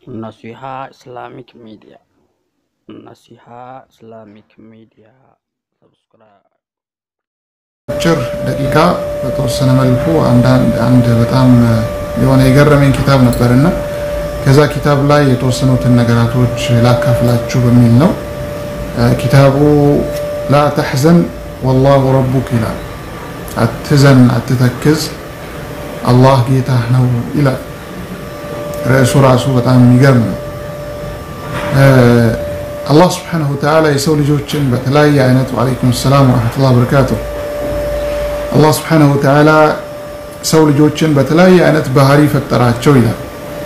Naseeha Islamic media नसीहा Islamic media ሰብስክራይብ አጭር ደቂቃ በተወሰነ መልኩ አንዳንድ አንድ በጣም የሆነ የገረመኝ ኪታብ ነበርና ከዛ ኪታብ ላይ የተወሰኑትን ነገራቶች ላካፍላችሁ በሚል ነው። ኪታቡ ላ ተሕዘን ወላሁ ረቡክ ይላል። አትዘን፣ አትተክዝ፣ አላህ ጌታህ ነው ይላል። ርዕሱ ራሱ በጣም የሚገርም ነው። አላህ ስብሓነሁ ወተዓላ የሰው ልጆችን በተለያየ አይነት ወዓለይኩም ሰላም ወረሕመቱላሂ ወበረካቱ አላህ ስብሓነሁ ወተዓላ ሰው ልጆችን በተለያየ አይነት ባህሪ ፈጠራቸው ይላል።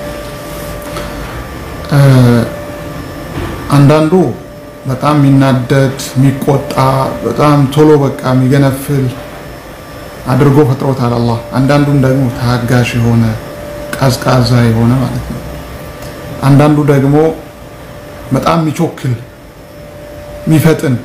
አንዳንዱ በጣም የሚናደድ የሚቆጣ፣ በጣም ቶሎ በቃ የሚገነፍል አድርጎ ፈጥሮታል አላህ። አንዳንዱም ደግሞ ታጋሽ የሆነ ቀዝቃዛ የሆነ ማለት ነው። አንዳንዱ ደግሞ በጣም የሚቾክል የሚፈጥን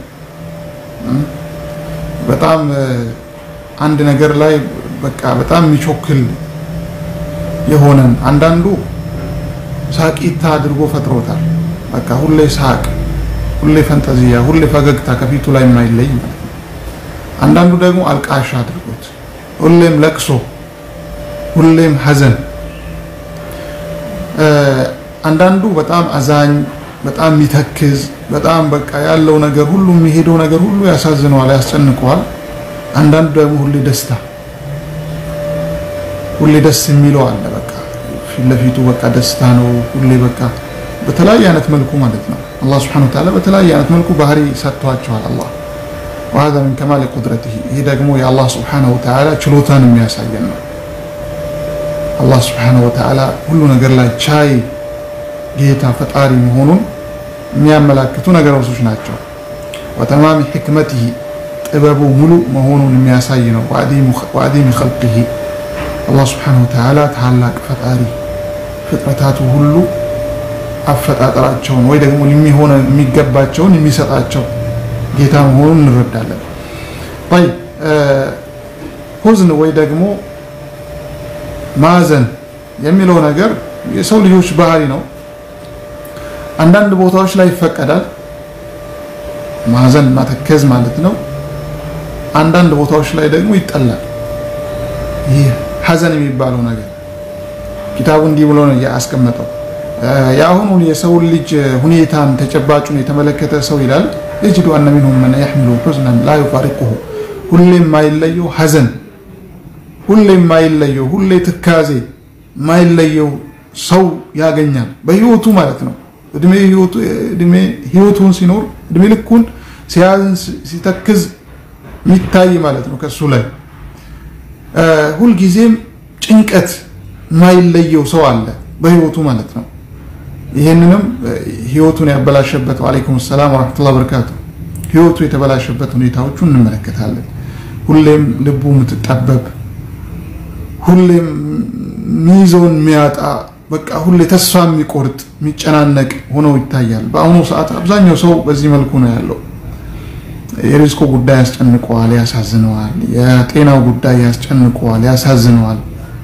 በጣም አንድ ነገር ላይ በቃ በጣም የሚቾክል የሆነን አንዳንዱ ሳቂታ አድርጎ ፈጥሮታል። በቃ ሁሌ ሳቅ፣ ሁሌ ፈንጠዚያ፣ ሁሌ ፈገግታ ከፊቱ ላይ የማይለይ ማለት ነው። አንዳንዱ ደግሞ አልቃሻ አድርጎት ሁሌም ለቅሶ፣ ሁሌም ሐዘን። አንዳንዱ በጣም አዛኝ፣ በጣም የሚተክዝ፣ በጣም በቃ ያለው ነገር ሁሉ የሚሄደው ነገር ሁሉ ያሳዝነዋል፣ ያስጨንቀዋል። አንዳንዱ ደግሞ ሁሌ ደስታ ሁሌ ደስ የሚለው አለ። በቃ ፊት ለፊቱ በቃ ደስታ ነው ሁሌ በቃ በተለያየ አይነት መልኩ ማለት ነው። አላህ ስብሐነሁ ወተዓላ በተለያየ አይነት መልኩ ባህሪ ሰጥቷቸዋል። አላህ ወሀዛ ሚን ከማል ቁድረቲሂ ይህ ደግሞ የአላህ ስብሐነሁ ወተዓላ ችሎታን የሚያሳየን ነው። አላህ ስብሐነሁ ወተዓላ ሁሉ ነገር ላይ ቻይ ጌታ ፈጣሪ መሆኑን የሚያመላክቱ ነገሮች ናቸው። ወተማሚ ሕክመቲሂ ጥበቡ ሙሉ መሆኑን የሚያሳይ ነው። ወአዲሚ ኸልቂሂ አላህ ስብሐነሁ ወተዓላ ታላቅ ፈጣሪ ፍጥረታቱ ሁሉ አፈጣጠራቸውን ወይ ደግሞ የሚሆነ የሚገባቸውን የሚሰጣቸው ጌታ መሆኑን እንረዳለን። ይ ሁዝን ወይ ደግሞ ማዘን የሚለው ነገር የሰው ልጆች ባህሪ ነው። አንዳንድ ቦታዎች ላይ ይፈቀዳል ማዘን ማተከዝ ማለት ነው። አንዳንድ ቦታዎች ላይ ደግሞ ይጠላል። ይህ ሐዘን የሚባለው ነገር ኪታቡ እንዲህ ብሎ ነው ያስቀመጠው። የአሁኑ የሰውን ልጅ ሁኔታን ተጨባጩን የተመለከተ ሰው ይላል የጅዱ አነ ሚንሁም መን የሕሚሉ ሑዝነን ላ ዩፋሪቁሁ ሁሌ የማይለየው ሐዘን፣ ሁሌ የማይለየው ሁሌ ትካዜ የማይለየው ሰው ያገኛል በህይወቱ ማለት ነው። እድሜ ህይወቱን ሲኖር እድሜ ልኩን ሲያዝን ሲተክዝ የሚታይ ማለት ነው ከሱ ላይ ሁልጊዜም ጭንቀት የማይለየው ሰው አለ በህይወቱ ማለት ነው። ይህንንም ህይወቱን ያበላሸበት ወአለይኩም ሰላም ወረሕመቱላሂ ወበረካቱ ህይወቱ የተበላሸበት ሁኔታዎቹ እንመለከታለን። ሁሌም ልቡ የምትጠበብ ሁሌም ሚይዘውን የሚያጣ በቃ ሁሌ ተስፋ የሚቆርጥ የሚጨናነቅ ሆኖ ይታያል። በአሁኑ ሰዓት አብዛኛው ሰው በዚህ መልኩ ነው ያለው። የሪዝቁ ጉዳይ ያስጨንቀዋል፣ ያሳዝነዋል። የጤናው ጉዳይ ያስጨንቀዋል፣ ያሳዝነዋል።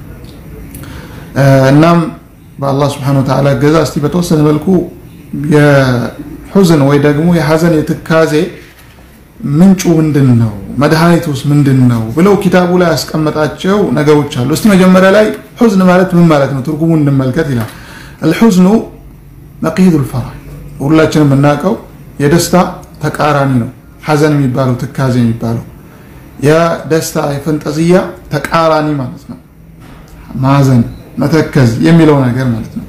እናም በአላህ ስብሐነሁ ወተዓላ እገዛ እስቲ በተወሰነ መልኩ የሑዝን ወይ ደግሞ የሐዘን የትካዜ ምንጩ ምንድን ነው፣ መድኃኒቱስ ምንድን ነው ብለው ኪታቡ ላይ ያስቀመጣቸው ነገሮች አሉ። እስቲ መጀመሪያ ላይ ሑዝን ማለት ምን ማለት ነው ትርጉሙ እንመልከት ይላል። አልሑዝኑ ነቂዱል ፈራህ ሁላችንም የምናውቀው የደስታ ተቃራኒ ነው። ሐዘን የሚባለው ትካዜ የሚባለው የደስታ የፈንጠዝያ ተቃራኒ ማለት ነው። ማዘን መተከዝ የሚለው ነገር ማለት ነው።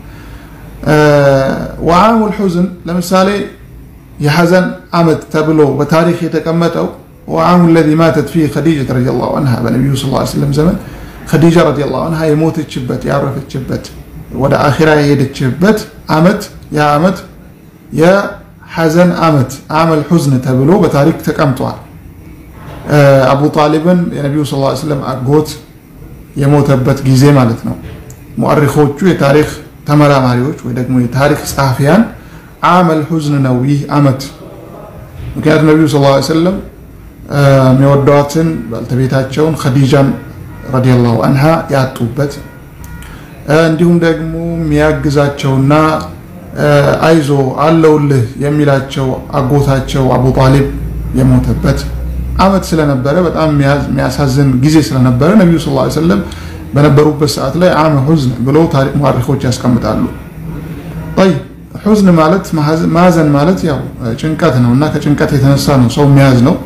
ወዓሙል ሑዝን ለምሳሌ የሐዘን ዓመት ተብሎ በታሪክ የተቀመጠው ወዓሙ ለዚ ማተት ፊህ ኸዲጀት ረዲየላሁ ዐንሃ በነቢዩ ሰለላሁ ዐለይሂ ወሰለም ዘመን ኸዲጃ ረዲየላሁ ዐንሃ የሞተችበት ያረፈችበት ወደ አኺራ የሄደችበት ዓመት ያ ዓመት የሐዘን ዓመት አመል ሑዝን ተብሎ በታሪክ ተቀምጧል። አቡ ጣሊብን የነቢዩ ሰለላሁ ዐለይሂ ወሰለም አጎት የሞተበት ጊዜ ማለት ነው። ሙአሪኾቹ የታሪክ ተመራማሪዎች ወይ ደግሞ የታሪክ ጸሐፊያን አመል ሑዝን ነው ይህ ዓመት። ምክንያቱም ነቢዩ ሰለላሁ ዐለይሂ ወሰለም የሚወዷትን ባልተቤታቸውን ኸዲጃን ረዲየላሁ አንሃ ያጡበት እንዲሁም ደግሞ የሚያግዛቸውና አይዞ አለውልህ የሚላቸው አጎታቸው አቡ ጣሊብ የሞተበት አመት ስለነበረ በጣም የሚያሳዝን ጊዜ ስለነበረ ነቢዩ ስ ሰለም በነበሩበት ሰዓት ላይ አመ ሑዝን ብለው ታሪክ ሙሐሪኮች ያስቀምጣሉ። ጠይብ ሑዝን ማለት ማዘን ማለት ያው ጭንቀት ነው እና ከጭንቀት የተነሳ ነው ሰው የሚያዝ ነው።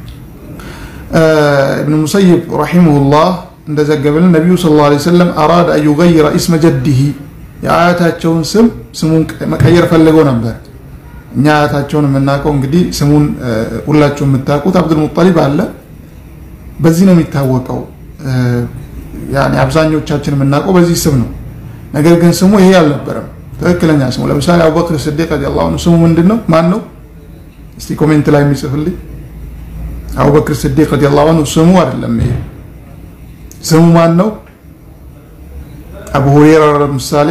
እብን ሙሰይብ ረሒመሁላህ እንደዘገበልን ነቢዩ ሰለላሁ ዐለይሂ ወሰለም አራደ አን ዩገይረ ኢስመ ጀዲሂ የአያታቸውን ስም ስሙን መቀየር ፈልገው ነበር። እኛ አያታቸውን የምናውቀው እንግዲህ ስሙን ሁላችሁ የምታውቁት አብዱልሙጠሊብ አለ። በዚህ ነው የሚታወቀው። ያኔ አብዛኞቻችን የምናውቀው በዚህ ስም ነው። ነገር ግን ስሙ ይሄ አልነበረም ትክክለኛ ስሙ። ለምሳሌ አቡበክር ስዲቅ ረዲየላሁ ዐንሁ ስሙ ምንድን ነው? ማን ነው? እስቲ ኮሜንት ላይ የሚጽፍልኝ። አቡበክር ስዲቅ ረዲየላሁ ዐንሁ ስሙ አይደለም ይሄ ስሙ ማን ነው? አቡ ሁረይራ ለምሳሌ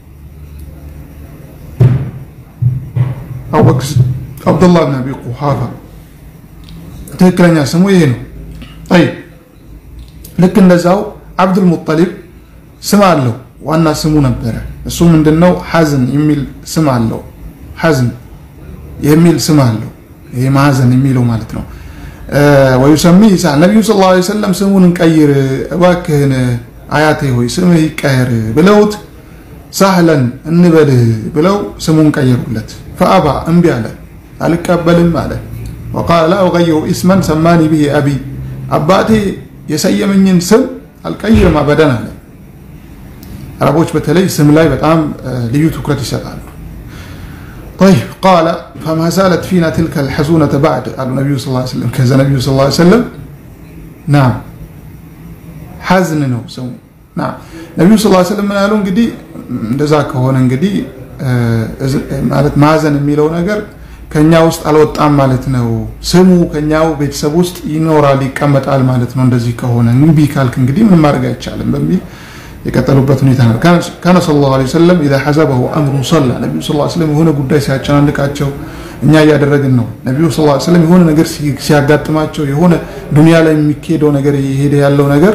አቡበክር አብዱላህ ብን አቢ ቁሓፋ ትክክለኛ ስሙ ይሄ ነው። ጠይብ ልክ እንደዛው አብዱል ሙጠሊብ ስም አለው። ዋና ስሙ ነበረ። እሱ ምንድነው? ሐዝን የሚል ስም አለው። ሐዝን የሚል ስም አለው። ይሄ ማዘን የሚለው ማለት ነው። ወዩሰሚ ኢሳ ነቢዩ ስ ላ ሰለም ስሙን እንቀይር እባክህን አያቴ ሆይ ስምህ ይቀየር ብለውት ሳህለን እንበልህ ብለው ስሙን ቀየሩለት። ፈአባ እምቢ አለ፣ አልቀበልም አለ። ወቃለ ላ ኡገይሩ ኢስመን ሰማኒ ብሂ አቢ አባቴ የሰየመኝን ስም አልቀይርም አበደን አለ። አረቦች በተለይ ስም ላይ በጣም ልዩ ትኩረት ይሰጣሉ። طيب قال فما زالت فينا تلك الحزونة بعد قالوا النبي صلى الله عليه وسلم كذا النبي صلى الله عليه وسلم نعم ሐዝን ነው ስሙ ናም ነቢዩ ስ ስለም ምን ያሉ እንግዲህ እንደዛ ከሆነ እንግዲህ ማለት ማዘን የሚለው ነገር ከኛ ውስጥ አልወጣም ማለት ነው። ስሙ ከኛው ቤተሰብ ውስጥ ይኖራል ይቀመጣል ማለት ነው። እንደዚህ ከሆነ እምቢ ካልክ እንግዲህ ምንም ማድረግ አይቻልም በሚል የቀጠሉበት ሁኔታ ነው። ካነ ሰለላሁ ዐለይሂ ወሰለም ኢዛ ሐዘበሁ አምሩን ሰላ ነቢዩ ስ ስለም የሆነ ጉዳይ ሲያጨናንቃቸው እኛ እያደረግን ነው። ነቢዩ ስ ስለም የሆነ ነገር ሲያጋጥማቸው የሆነ ዱንያ ላይ የሚካሄደው ነገር እየሄደ ያለው ነገር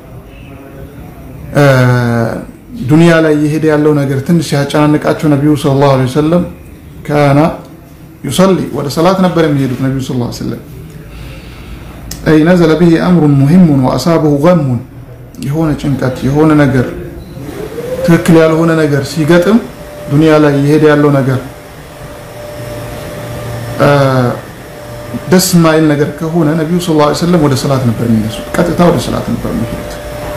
ዱንያ ላይ እየሄደ ያለው ነገር ትንሽ ሲያጨናንቃቸው ነቢዩ ሰለላሁ ዐለይሂ ወሰለም ካና ዩሰሊ ወደ ሰላት ነበር የሚሄዱት ነቢዩ ሰለላሁ ዐለይሂ ወሰለም አይ ነዘለ ብሂ አምሩን ሙሂሙን ወአሳበሁ ገሙን የሆነ ጭንቀት የሆነ ነገር ትክክል ያልሆነ ነገር ሲገጥም ዱንያ ላይ እየሄደ ያለው ነገር ደስ ማይል ነገር ከሆነ ነቢዩ ሰለላሁ ዐለይሂ ወሰለም ወደ ሰላት ነበር የሚነሱት። ቀጥታ ወደ ሰላት ነበር የሚሄዱት።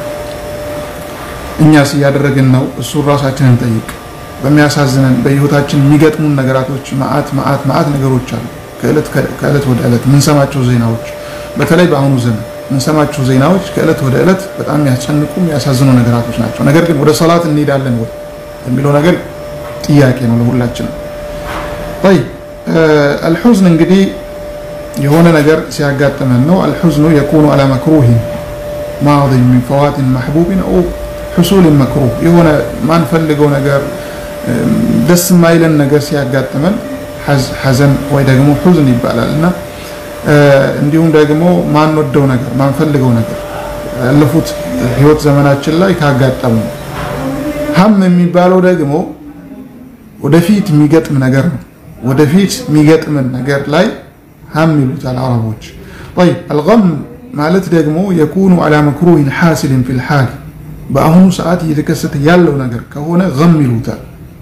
እኛስ እያደረግን ነው? እሱን ራሳችንን ጠይቅ። በሚያሳዝነን በህይወታችን የሚገጥሙን ነገራቶች መዓት መዓት መዓት ነገሮች አሉ። ከእለት ወደ ዕለት የምንሰማቸው ዜናዎች፣ በተለይ በአሁኑ ዘመን የምንሰማቸው ዜናዎች ከእለት ወደ ዕለት በጣም የሚያስጨንቁ የሚያሳዝኑ ነገራቶች ናቸው። ነገር ግን ወደ ሰላት እንሄዳለን ወይ የሚለው ነገር ጥያቄ ነው ለሁላችንም። ይ አልሑዝን እንግዲህ የሆነ ነገር ሲያጋጥመን ነው። አልሑዝኑ የኩኑ አላ መክሩሂን ማዲ ሚን ፈዋትን ማሕቡቢን ው ሕሱልን መክሩህ የሆነ ማንፈልገው ነገር ደስ የማይለን ነገር ሲያጋጥመን ሐዘን ወይ ደግሞ ሑዝን ይባላል እና እንዲሁም ደግሞ ማንወደው ነገር ማንፈልገው ነገር ያለፉት ህይወት ዘመናችን ላይ ካጋጠሙ ሀም የሚባለው ደግሞ ወደፊት የሚገጥም ነገር ነው። ወደፊት የሚገጥምን ነገር ላይ ሀም ይሉታል አረቦች። ጠይብ አልገም ማለት ደግሞ የኩኑ አላ መክሩሂን ሓሲልን ፊል ሓል በአሁኑ ሰዓት እየተከሰተ ያለው ነገር ከሆነ ገም ይሉታል።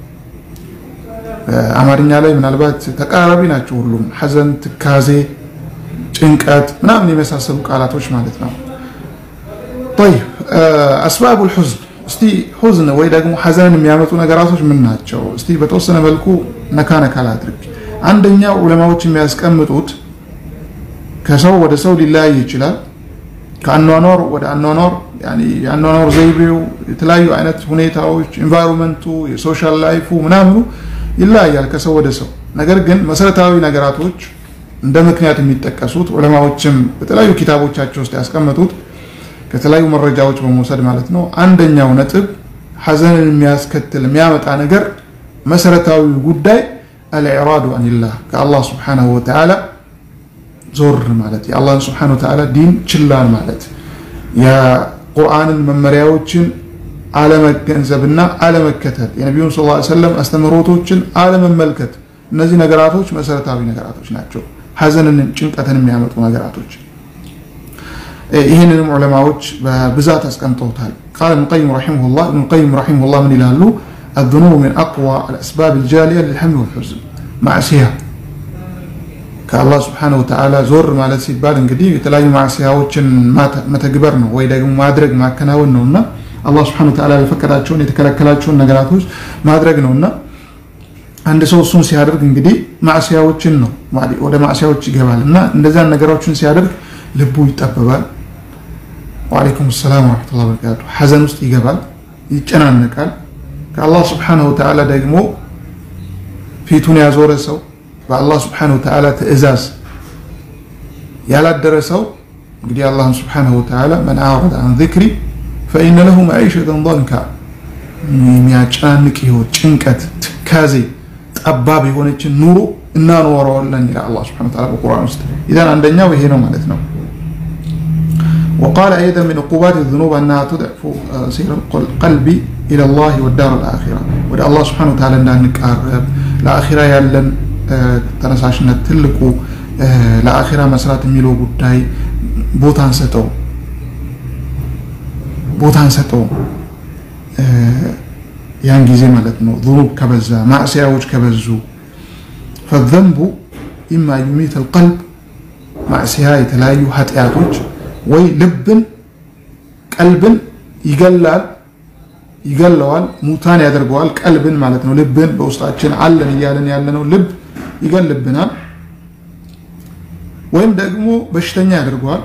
አማርኛ ላይ ምናልባት ተቃራቢ ናቸው ሁሉም፣ ሐዘን፣ ትካዜ፣ ጭንቀት ምናምን የመሳሰሉ ቃላቶች ማለት ነው። ጠይብ አስባቡል ሑዝን እስቲ ሑዝን ወይ ደግሞ ሐዘንን የሚያመጡ ነገራቶች ምን ናቸው? እስቲ በተወሰነ መልኩ ነካ ነካ ላድርግ። አንደኛው ዑለማዎች የሚያስቀምጡት ከሰው ወደ ሰው ሊለያይ ይችላል። ከአኗኗር ወደ አኗኗር የአኗኗር ዘይቤው የተለያዩ አይነት ሁኔታዎች ኢንቫይሮንመንቱ የሶሻል ላይፉ ምናምኑ ይለያያል ከሰው ወደ ሰው። ነገር ግን መሰረታዊ ነገራቶች እንደ ምክንያት የሚጠቀሱት ዑለማዎችም በተለያዩ ኪታቦቻቸው ውስጥ ያስቀመጡት ከተለያዩ መረጃዎች በመውሰድ ማለት ነው። አንደኛው ነጥብ ሐዘንን የሚያስከትል የሚያመጣ ነገር መሰረታዊ ጉዳይ አልኢራዱ አኒላህ ከአላህ ስብሓነሁ ወተዓላ ዞር ማለት የአላህን ስብሓነሁ ወተዓላ ዲን ችላን ማለት የቁርአንን መመሪያዎችን አለመገንዘብና አለመከተል የነቢዩን ስ ሰለም አስተምህሮቶችን አለመመልከት እነዚህ ነገራቶች መሰረታዊ ነገራቶች ናቸው ሀዘንን ጭንቀትን የሚያመጡ ነገራቶች ይህንንም ዑለማዎች በብዛት አስቀምጠውታል ቃል ኢብኑ ቀይም ረሒመሁላህ ኢብኑ ቀይም ረሒመሁላህ ምን ይላሉ الذنوب من أقوى الأسباب الجالية للهم والحزن معصية ከአላህ ስብሓነሁ ወተዓላ ዞር ማለት ሲባል እንግዲህ የተለያዩ ማዕሲያዎችን መተግበር ነው ወይ ደግሞ ማድረግ ማከናወን ነው እና አላህ ስብሓነሁ ወተዓላ የፈቀዳቸውን የተከለከላቸውን ነገራቶች ማድረግ ነው እና አንድ ሰው እሱን ሲያደርግ እንግዲህ ማዕሲያዎችን ነው ወደ ማዕሲያዎች ይገባል እና እንደዚያን ነገሮችን ሲያደርግ ልቡ ይጠበባል ወአለይኩም ሰላም ወረሕመቱላሂ ወበረካቱ ሐዘን ውስጥ ይገባል ይጨናነቃል ከአላህ ስብሓነሁ ወተዓላ ደግሞ ፊቱን ያዞረ ሰው በአላህ ስብሓነሁ ወተዓላ ትእዛዝ ያላደረ ሰው እንግዲህ አላህን ስብሓነሁ ወተዓላ መን አዕረደ አን ዚክሪ ፈኢነ ለሁ መዒሸተን ضንካ የሚያጨናንቅ ህይወት ጭንቀት ትካዜ ጠባብ የሆነችን ኑሮ እናኖረዋለን ይላል አላህ ስብሓነሁ ወተዓላ በቁርአን ውስጥ ኢዘን አንደኛው ይሄ ነው ማለት ነው وقال أيضا من عقوبات الذنوب أنها تضعف سير القلب إلى الله والدار الآخرة وده الله سبحانه وتعالى أن نقرب ለአኺራ ያለን ተነሳሽነት ትልቁ ለአኺራ መስራት የሚለው ጉዳይ ቦታ አንሰጠው ቦታ አንሰጠው ያን ጊዜ ማለት ነው ذنوب ከበዛ ማዕሲያዎች ከበዙ فالذنب إما يميت القلب ማዕሲያ የተለያዩ ኃጢአቶች ወይ ልብን ቀልብን ይገላል ይገለዋል ሙታን ያደርገዋል ቀልብን ማለት ነው ልብን በውስጣችን አለን እያለን ያለነው ልብ ይገልብናል ወይም ደግሞ በሽተኛ ያደርገዋል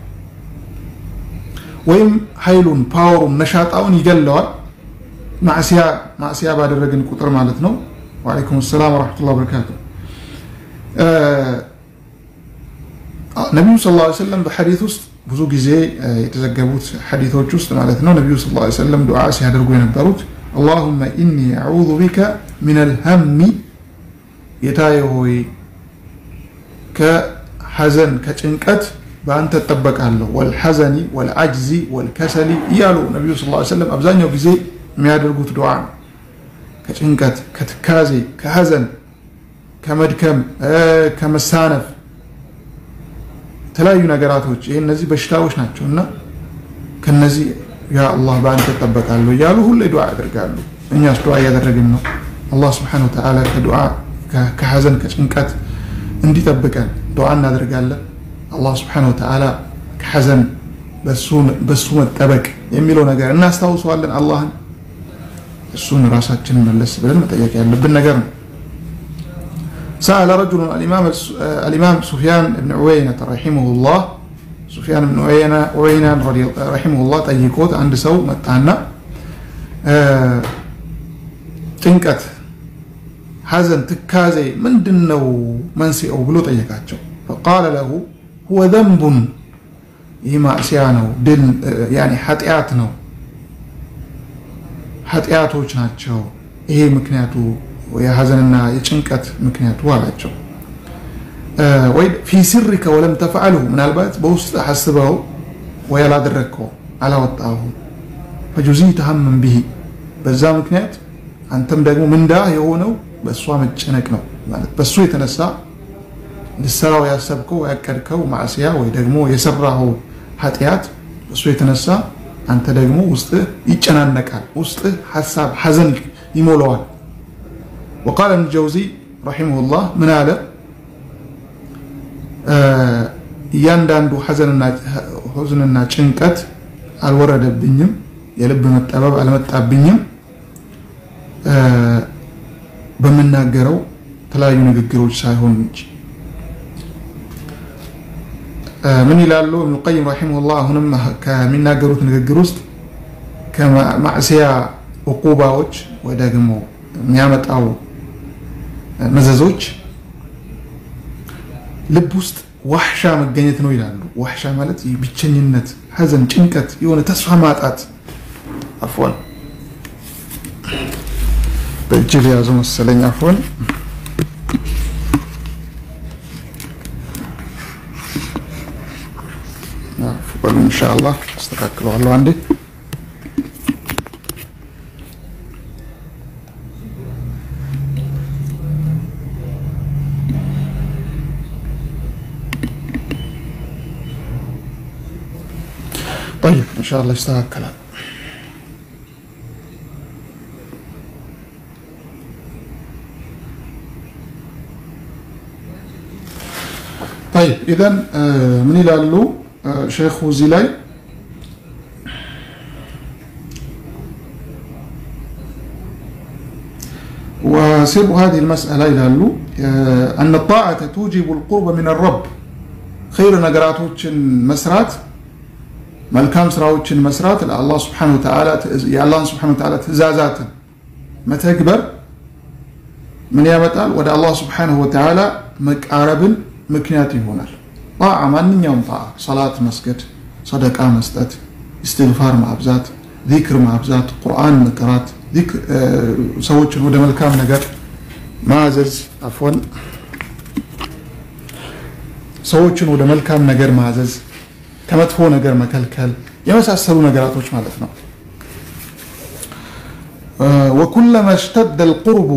ወይም ኃይሉን ፓወሩን ነሻጣውን ይገለዋል ማዕሲያ ባደረግን ቁጥር ማለት ነው ወአለይኩም ሰላም ወረሕመቱላሂ ወበረካቱ ነቢዩ ስ ላ ሰለም በሐዲት ውስጥ ብዙ ጊዜ የተዘገቡት ሐዲቶች ውስጥ ማለት ነው ነቢዩ ስ ላ ሰለም ዱዓ ሲያደርጉ የነበሩት አላሁመ ኢኒ አዑዙ ቢከ ምን አልሀሚ ጌታዬ ሆይ ከሐዘን ከጭንቀት በአንተ እጠበቃለሁ ወልሐዘኒ ወልአጅዚ ወልከሰሊ እያሉ ነቢዩ ስ ሰለም አብዛኛው ጊዜ የሚያደርጉት ዱዓ ነው ከጭንቀት ከትካዜ ከሐዘን ከመድከም ከመሳነፍ የተለያዩ ነገራቶች ይህ እነዚህ በሽታዎች ናቸው እና ከነዚህ ያ አላህ በአንተ እጠበቃለሁ እያሉ ሁሌ ዱዓ ያደርጋሉ እኛስ ዱዓ እያደረግን ነው አላህ ስብሓን ወተዓላ ከዱዓ ከሐዘን ከጭንቀት እንዲጠብቀን ዱዓ እናደርጋለን አላህ ስብሓን ወተዓላ ከሐዘን በሱ መጠበቅ የሚለው ነገር እናስታውሰዋለን አላህን እሱን ራሳችንን መለስ ብለን መጠየቅ ያለብን ነገር ነው سأل رجل الإمام الإمام سفيان بن عوينة رحمه الله سفيان بن عوينة عوينة رحمه الله طيقوت عند سو متانا ጭንቀት ሐዘን ትካዜ ምንድን ነው መንስኤው ብሎ ጠየቃቸው ፈቃለ ለሁ ሁወ ዘንቡን ይህ ማዕሲያ ነው ድል ኃጢአት ነው ኃጢአቶች ናቸው ይሄ ምክንያቱ የሐዘንና የጭንቀት ምክንያቱ አላቸው ወይ ፊ ስሪከ ወለም ተፈዓልሁ ምናልባት በውስጥ ሐስበው ወይ አላደረግከው አላወጣሁ ፈጁዚተ ሀምን ብሂ በዛ ምክንያት አንተም ደግሞ ምንዳ የሆነው በእሷ መጨነቅ ነው ማለት በእሱ የተነሳ ልሰራው ያሰብከው ያቀድከው ማዕስያ ወይ ደግሞ የሰራኸው ኃጢአት በእሱ የተነሳ አንተ ደግሞ ውስጥህ ይጨናነቃል ውስጥህ ሀሳብ ሐዘን ይሞላዋል وقال ابن الجوزي رحمه الله من አለ እያንዳንዱ ሐዘንና ጭንቀት አልወረደብኝም የልብ መጠበብ አልመጣብኝም በምናገረው የተለያዩ ንግግሮች ሳይሆን እንጂ ምን ይላሉ እብኑ ቀይም ረሒመሁላህ አሁንም ከሚናገሩት ንግግር ውስጥ ከማዕስያ ዕቁባዎች ወይ ደግሞ የሚያመጣው መዘዞች ልብ ውስጥ ዋሕሻ መገኘት ነው ይላሉ ዋሕሻ ማለት ብቸኝነት ሐዘን ጭንቀት የሆነ ተስፋ ማጣት አፎን በእጅ የያዙ መሰለኝ አፎን በሉ ኢንሻአላህ አስተካክለዋለሁ አንዴ ኢንሻአላህ ይስተካከላል። طيب ኢዘን ምን ይላሉ ሼኹ እዚህ ላይ وسر هذه المسألة ይላሉ أن الطاعة توجب القرب من الرب خير ነገራቶችን መስራት መልካም ስራዎችን መስራት ለአላህ ስብሐነሁ ወተዓላ የአላህን ስብሐነሁ ወተዓላ ትእዛዛትን መተግበር ምን ያመጣል? ወደ አላህ ስብሐነሁ ወተዓላ መቃረብን ምክንያት ይሆናል። ጣዓ ማንኛውም ጣዓ ሰላት መስገድ፣ ሰደቃ መስጠት፣ እስትግፋር ማብዛት፣ ዚክር ማብዛት፣ ቁርአን መቅራት፣ ሰዎችን ወደ መልካም ነገር ማዘዝ አፎን ሰዎችን ወደ መልካም ነገር ማዘዝ ከመጥፎ ነገር መከልከል የመሳሰሉ ነገራቶች ማለት ነው። ወኩለማ እሽተደ አልቁርቡ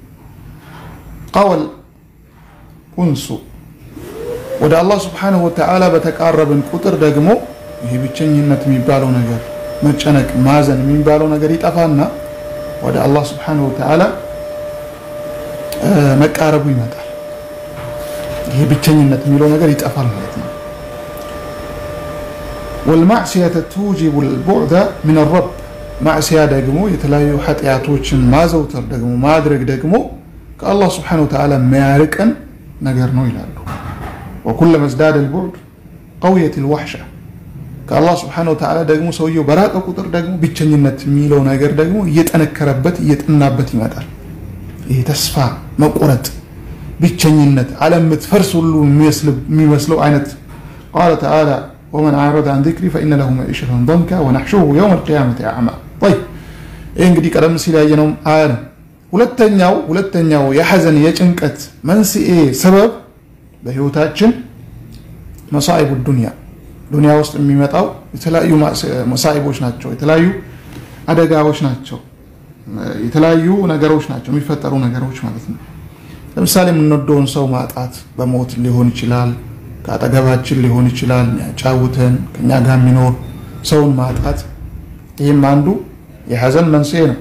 ቀወል ኡንሱ ወደ አላህ ስብሓነሁ ወተዓላ በተቃረብን ቁጥር ደግሞ ይሄ ብቸኝነት የሚባለው ነገር መጨነቅ፣ ማዘን የሚባለው ነገር ይጠፋና ወደ አላህ ስብሓነሁ ወተዓላ መቃረቡ ይመጣል። ይሄ ብቸኝነት የሚለው ነገር ይጠፋል ማለት ነው። ወልማዕስየተ ቱጂቡ ልቡዕደ ምን ረብ ማዕስያ ደግሞ የተለያዩ ኃጢአቶችን ማዘውተር ደግሞ ማድረግ ደግሞ ከአላህ ስብሓነሁ ወተዓላ የሚያርቀን ነገር ነው ይላሉ። ወኩለማ ዝዳደ ልቡዕድ ቀውየት ልዋሕሻ ከአላህ ስብሓነሁ ወተዓላ ደግሞ ሰውየው በራቀ ቁጥር ደግሞ ብቸኝነት የሚለው ነገር ደግሞ እየጠነከረበት እየጠናበት ይመጣል። ይህ ተስፋ መቆረጥ፣ ብቸኝነት፣ ዓለም የምትፈርስ ሁሉ የሚመስለው አይነት ቃለ ተዓላ ወመን አዕረደ አን ዚክሪ ፈኢነ ለሁ መዒሸተን ዶንካ ወነሕሹሩሁ የውመ ልቅያመቲ አዕማ። ይህ እንግዲህ ቀደም ሲል ያየነው አያ ነው። ሁለተኛው ሁለተኛው የሐዘን የጭንቀት መንስኤ ሰበብ በህይወታችን መሳኢቡ ዱንያ ዱንያ ውስጥ የሚመጣው የተለያዩ መሳኢቦች ናቸው። የተለያዩ አደጋዎች ናቸው። የተለያዩ ነገሮች ናቸው የሚፈጠሩ ነገሮች ማለት ነው። ለምሳሌ የምንወደውን ሰው ማጣት በሞት ሊሆን ይችላል። ከአጠገባችን ሊሆን ይችላል። የሚያጫውተን ከኛ ጋር የሚኖር ሰውን ማጣት፣ ይህም አንዱ የሐዘን መንስኤ ነው።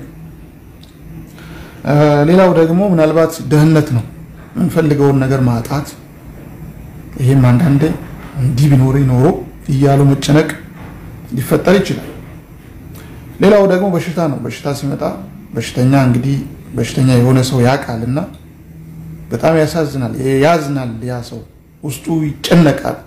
ሌላው ደግሞ ምናልባት ድህነት ነው። የምንፈልገውን ነገር ማጣት፣ ይህም አንዳንዴ እንዲህ ቢኖር ኖሮ እያሉ መጨነቅ ሊፈጠር ይችላል። ሌላው ደግሞ በሽታ ነው። በሽታ ሲመጣ በሽተኛ እንግዲህ በሽተኛ የሆነ ሰው ያውቃል እና በጣም ያሳዝናል፣ ያዝናል። ያ ሰው ውስጡ ይጨነቃል።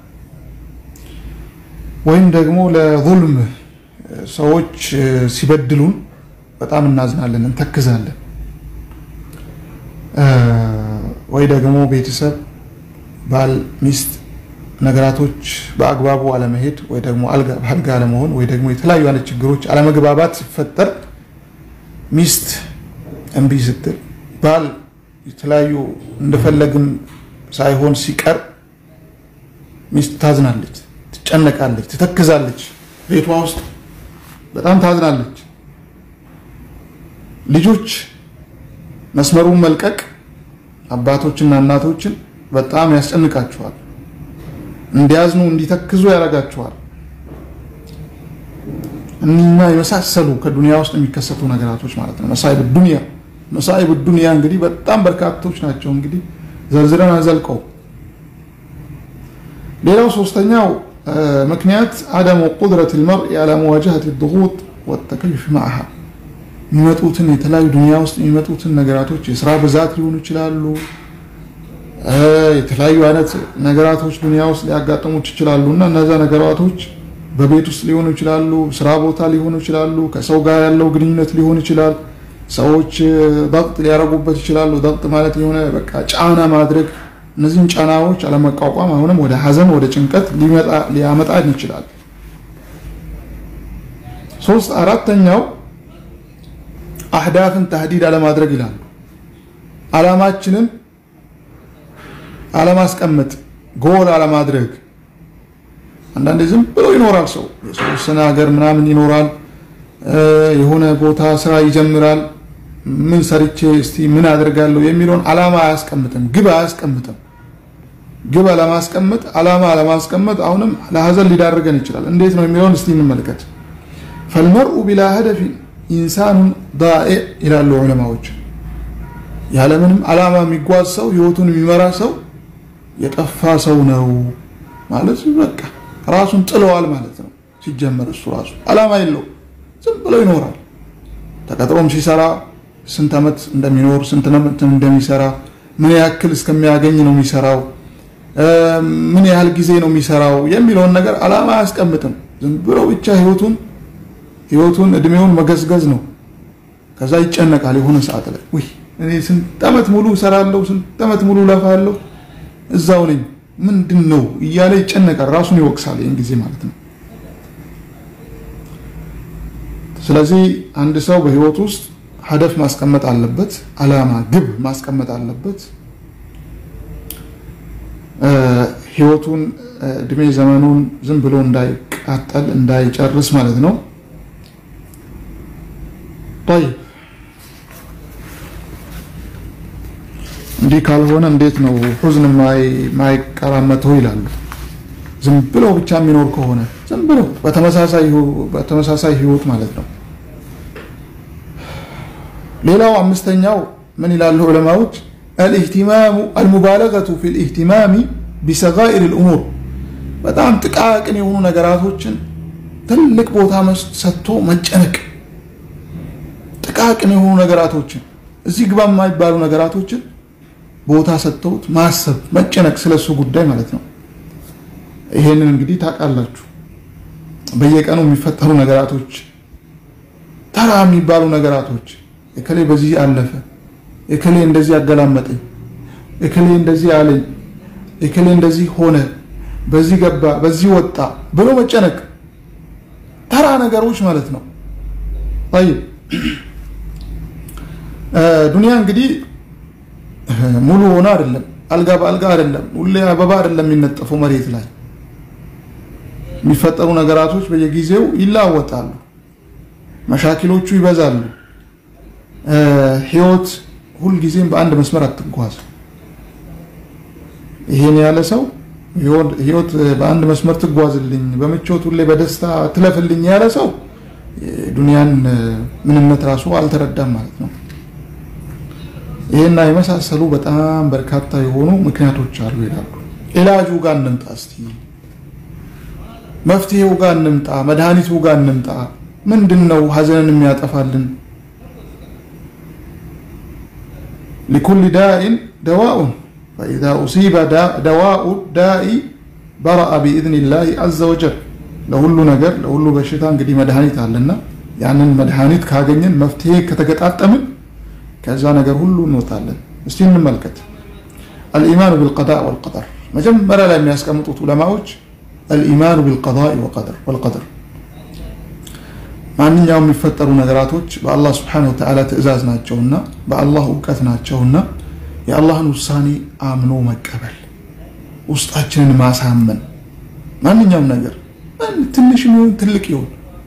ወይም ደግሞ ለዙልም ሰዎች ሲበድሉን በጣም እናዝናለን፣ እንተክዛለን። ወይ ደግሞ ቤተሰብ ባል፣ ሚስት ነገራቶች በአግባቡ አለመሄድ ወይ ደግሞ አልጋ አለመሆን ወይ ደግሞ የተለያዩ አይነት ችግሮች አለመግባባት ሲፈጠር ሚስት እምቢ ስትል ባል የተለያዩ እንደፈለግም ሳይሆን ሲቀር ሚስት ታዝናለች፣ ትጨነቃለች፣ ትተክዛለች። ቤቷ ውስጥ በጣም ታዝናለች። ልጆች መስመሩን መልቀቅ አባቶችና እናቶችን በጣም ያስጨንቃቸዋል። እንዲያዝኑ እንዲተክዙ ያደርጋቸዋል። እኒና የመሳሰሉ ከዱንያ ውስጥ የሚከሰቱ ነገራቶች ማለት ነው። መሳይብ ዱንያ መሳይብ ዱንያ እንግዲህ በጣም በርካቶች ናቸው። እንግዲህ ዘርዝረን አዘልቀው። ሌላው ሶስተኛው ምክንያት አደሙ ቁድረት ልመርእ አላ መዋጃሀት ድጉጥ ወተከይፍ ማዕሃ የሚመጡትን የተለያዩ ዱንያ ውስጥ የሚመጡትን ነገራቶች የስራ ብዛት ሊሆኑ ይችላሉ። የተለያዩ አይነት ነገራቶች ዱንያ ውስጥ ሊያጋጥሙት ይችላሉ እና እነዛ ነገራቶች በቤት ውስጥ ሊሆኑ ይችላሉ፣ ስራ ቦታ ሊሆኑ ይችላሉ፣ ከሰው ጋር ያለው ግንኙነት ሊሆን ይችላል። ሰዎች ضغط ሊያረጉበት ይችላሉ። ضغط ማለት የሆነ በቃ ጫና ማድረግ፣ እነዚህን ጫናዎች አለመቋቋም አሁንም ወደ ሀዘን ወደ ጭንቀት ሊያመጣን ይችላል። ሶስት አራተኛው አህዳፍን ተህዲድ አለማድረግ ይላሉ። አላማችንን አለማስቀመጥ፣ ጎል አለማድረግ። አንዳንዴ ዝም ብሎ ይኖራል ሰው የተወሰነ ሀገር ምናምን ይኖራል። የሆነ ቦታ ስራ ይጀምራል። ምን ሰርቼ እስቲ ምን አደርጋለሁ የሚለውን አላማ አያስቀምጥም፣ ግብ አያስቀምጥም። ግብ አለማስቀመጥ፣ አላማ አለማስቀመጥ አሁንም ለሀዘን ሊዳርገን ይችላል። እንዴት ነው የሚለውን እስቲ እንመልከት። ፈልመርኡ ቢላ ሀደፊን ኢንሳኑን ዳኢዕ ይላሉ ዑለማዎች። ያለምንም ዓላማ የሚጓዝ ሰው ህይወቱን የሚመራ ሰው የጠፋ ሰው ነው ማለት በቃ ራሱን ጥለዋል ማለት ነው። ሲጀመር እሱ ራሱ ዓላማ የለው ዝም ብሎ ይኖራል። ተቀጥሮም ሲሰራ ስንት ዓመት እንደሚኖር ስንት ዓመት እንደሚሰራ ምን ያክል እስከሚያገኝ ነው የሚሰራው፣ ምን ያህል ጊዜ ነው የሚሰራው የሚለውን ነገር ዓላማ አያስቀምጥም። ዝም ብሎ ብቻ ህይወቱን ህይወቱን እድሜውን መገዝገዝ ነው። ከዛ ይጨነቃል የሆነ ሰዓት ላይ ውይ እኔ ስንት ዓመት ሙሉ እሰራለሁ፣ ስንት ዓመት ሙሉ ለፋለሁ፣ እዛው ነኝ ምንድን ነው እያለ ይጨነቃል። ራሱን ይወቅሳል ይህን ጊዜ ማለት ነው። ስለዚህ አንድ ሰው በህይወት ውስጥ ሀደፍ ማስቀመጥ አለበት፣ ዓላማ ግብ ማስቀመጥ አለበት። ህይወቱን እድሜ ዘመኑን ዝም ብሎ እንዳይቃጠል እንዳይጨርስ ማለት ነው። ጠይብ እንዲህ ካልሆነ እንዴት ነው ሁዝን ማይቀራመተው ይላሉ። ዝም ብሎ ብቻ የሚኖር ከሆነ ዝም ብሎ በተመሳሳይ ህይወት ማለት ነው። ሌላው አምስተኛው ምን ይላሉ ዑለማዎች? አልኢህቲማሙ አልሙባለገቱ ፊ ልኢህቲማሚ ቢሰጋኢር ልእሙር በጣም ጥቃቅን የሆኑ ነገራቶችን ትልቅ ቦታ ሰጥቶ መጨነቅ። ጥቃቅን የሆኑ ነገራቶችን እዚህ ግባ የማይባሉ ነገራቶችን ቦታ ሰጥተውት ማሰብ መጨነቅ፣ ስለሱ ጉዳይ ማለት ነው። ይሄንን እንግዲህ ታውቃላችሁ። በየቀኑ የሚፈጠሩ ነገራቶች፣ ተራ የሚባሉ ነገራቶች እከሌ በዚህ አለፈ፣ እከሌ እንደዚህ አገላመጠኝ፣ እከሌ እንደዚህ አለኝ፣ እከሌ እንደዚህ ሆነ፣ በዚህ ገባ፣ በዚህ ወጣ ብሎ መጨነቅ ተራ ነገሮች ማለት ነው። ጠይብ ዱንያ እንግዲህ ሙሉ ሆነ አይደለም፣ አልጋ በአልጋ አይደለም፣ ሁሌ አበባ አይደለም የሚነጠፈው መሬት ላይ የሚፈጠሩ ነገራቶች በየጊዜው ይለዋወጣሉ፣ መሻኪሎቹ ይበዛሉ። ህይወት ሁልጊዜም በአንድ መስመር አትጓዝ። ይሄን ያለ ሰው ህይወት በአንድ መስመር ትጓዝልኝ፣ በምቾት ሁሌ በደስታ ትለፍልኝ ያለ ሰው ዱንያን ምንነት ራሱ አልተረዳም ማለት ነው። ይህና የመሳሰሉ በጣም በርካታ የሆኑ ምክንያቶች አሉ ይላሉ። ኢላጁ ጋር እንምጣ እስቲ፣ መፍትሄው ጋር እንምጣ፣ መድኃኒቱ ጋር እንምጣ። ምንድን ነው ሀዘንን የሚያጠፋልን? ሊኩል ዳኢን ደዋኡን ፈኢዛ ኡሲበ ደዋኡ ዳኢ በረአ ቢኢዝኒላሂ አዘ ወጀል። ለሁሉ ነገር ለሁሉ በሽታ እንግዲህ መድኃኒት አለና ያንን መድኃኒት ካገኘን መፍትሄ ከተገጣጠምን ከዛ ነገር ሁሉ እንወጣለን። እስቲ እንመልከት። አልኢማኑ ቢልቀዳ ወልቀደር መጀመሪያ ላይ የሚያስቀምጡት ዑለማዎች አልኢማኑ ቢልቀዳ ወልቀደር ማንኛውም የሚፈጠሩ ነገራቶች በአላህ ስብሓነሁ ወተዓላ ትእዛዝ ናቸውና በአላህ እውቀት ናቸውና የአላህን ውሳኔ አምኖ መቀበል፣ ውስጣችንን ማሳመን ማንኛውም ነገር ትንሽ ይሁን ትልቅ ይሁን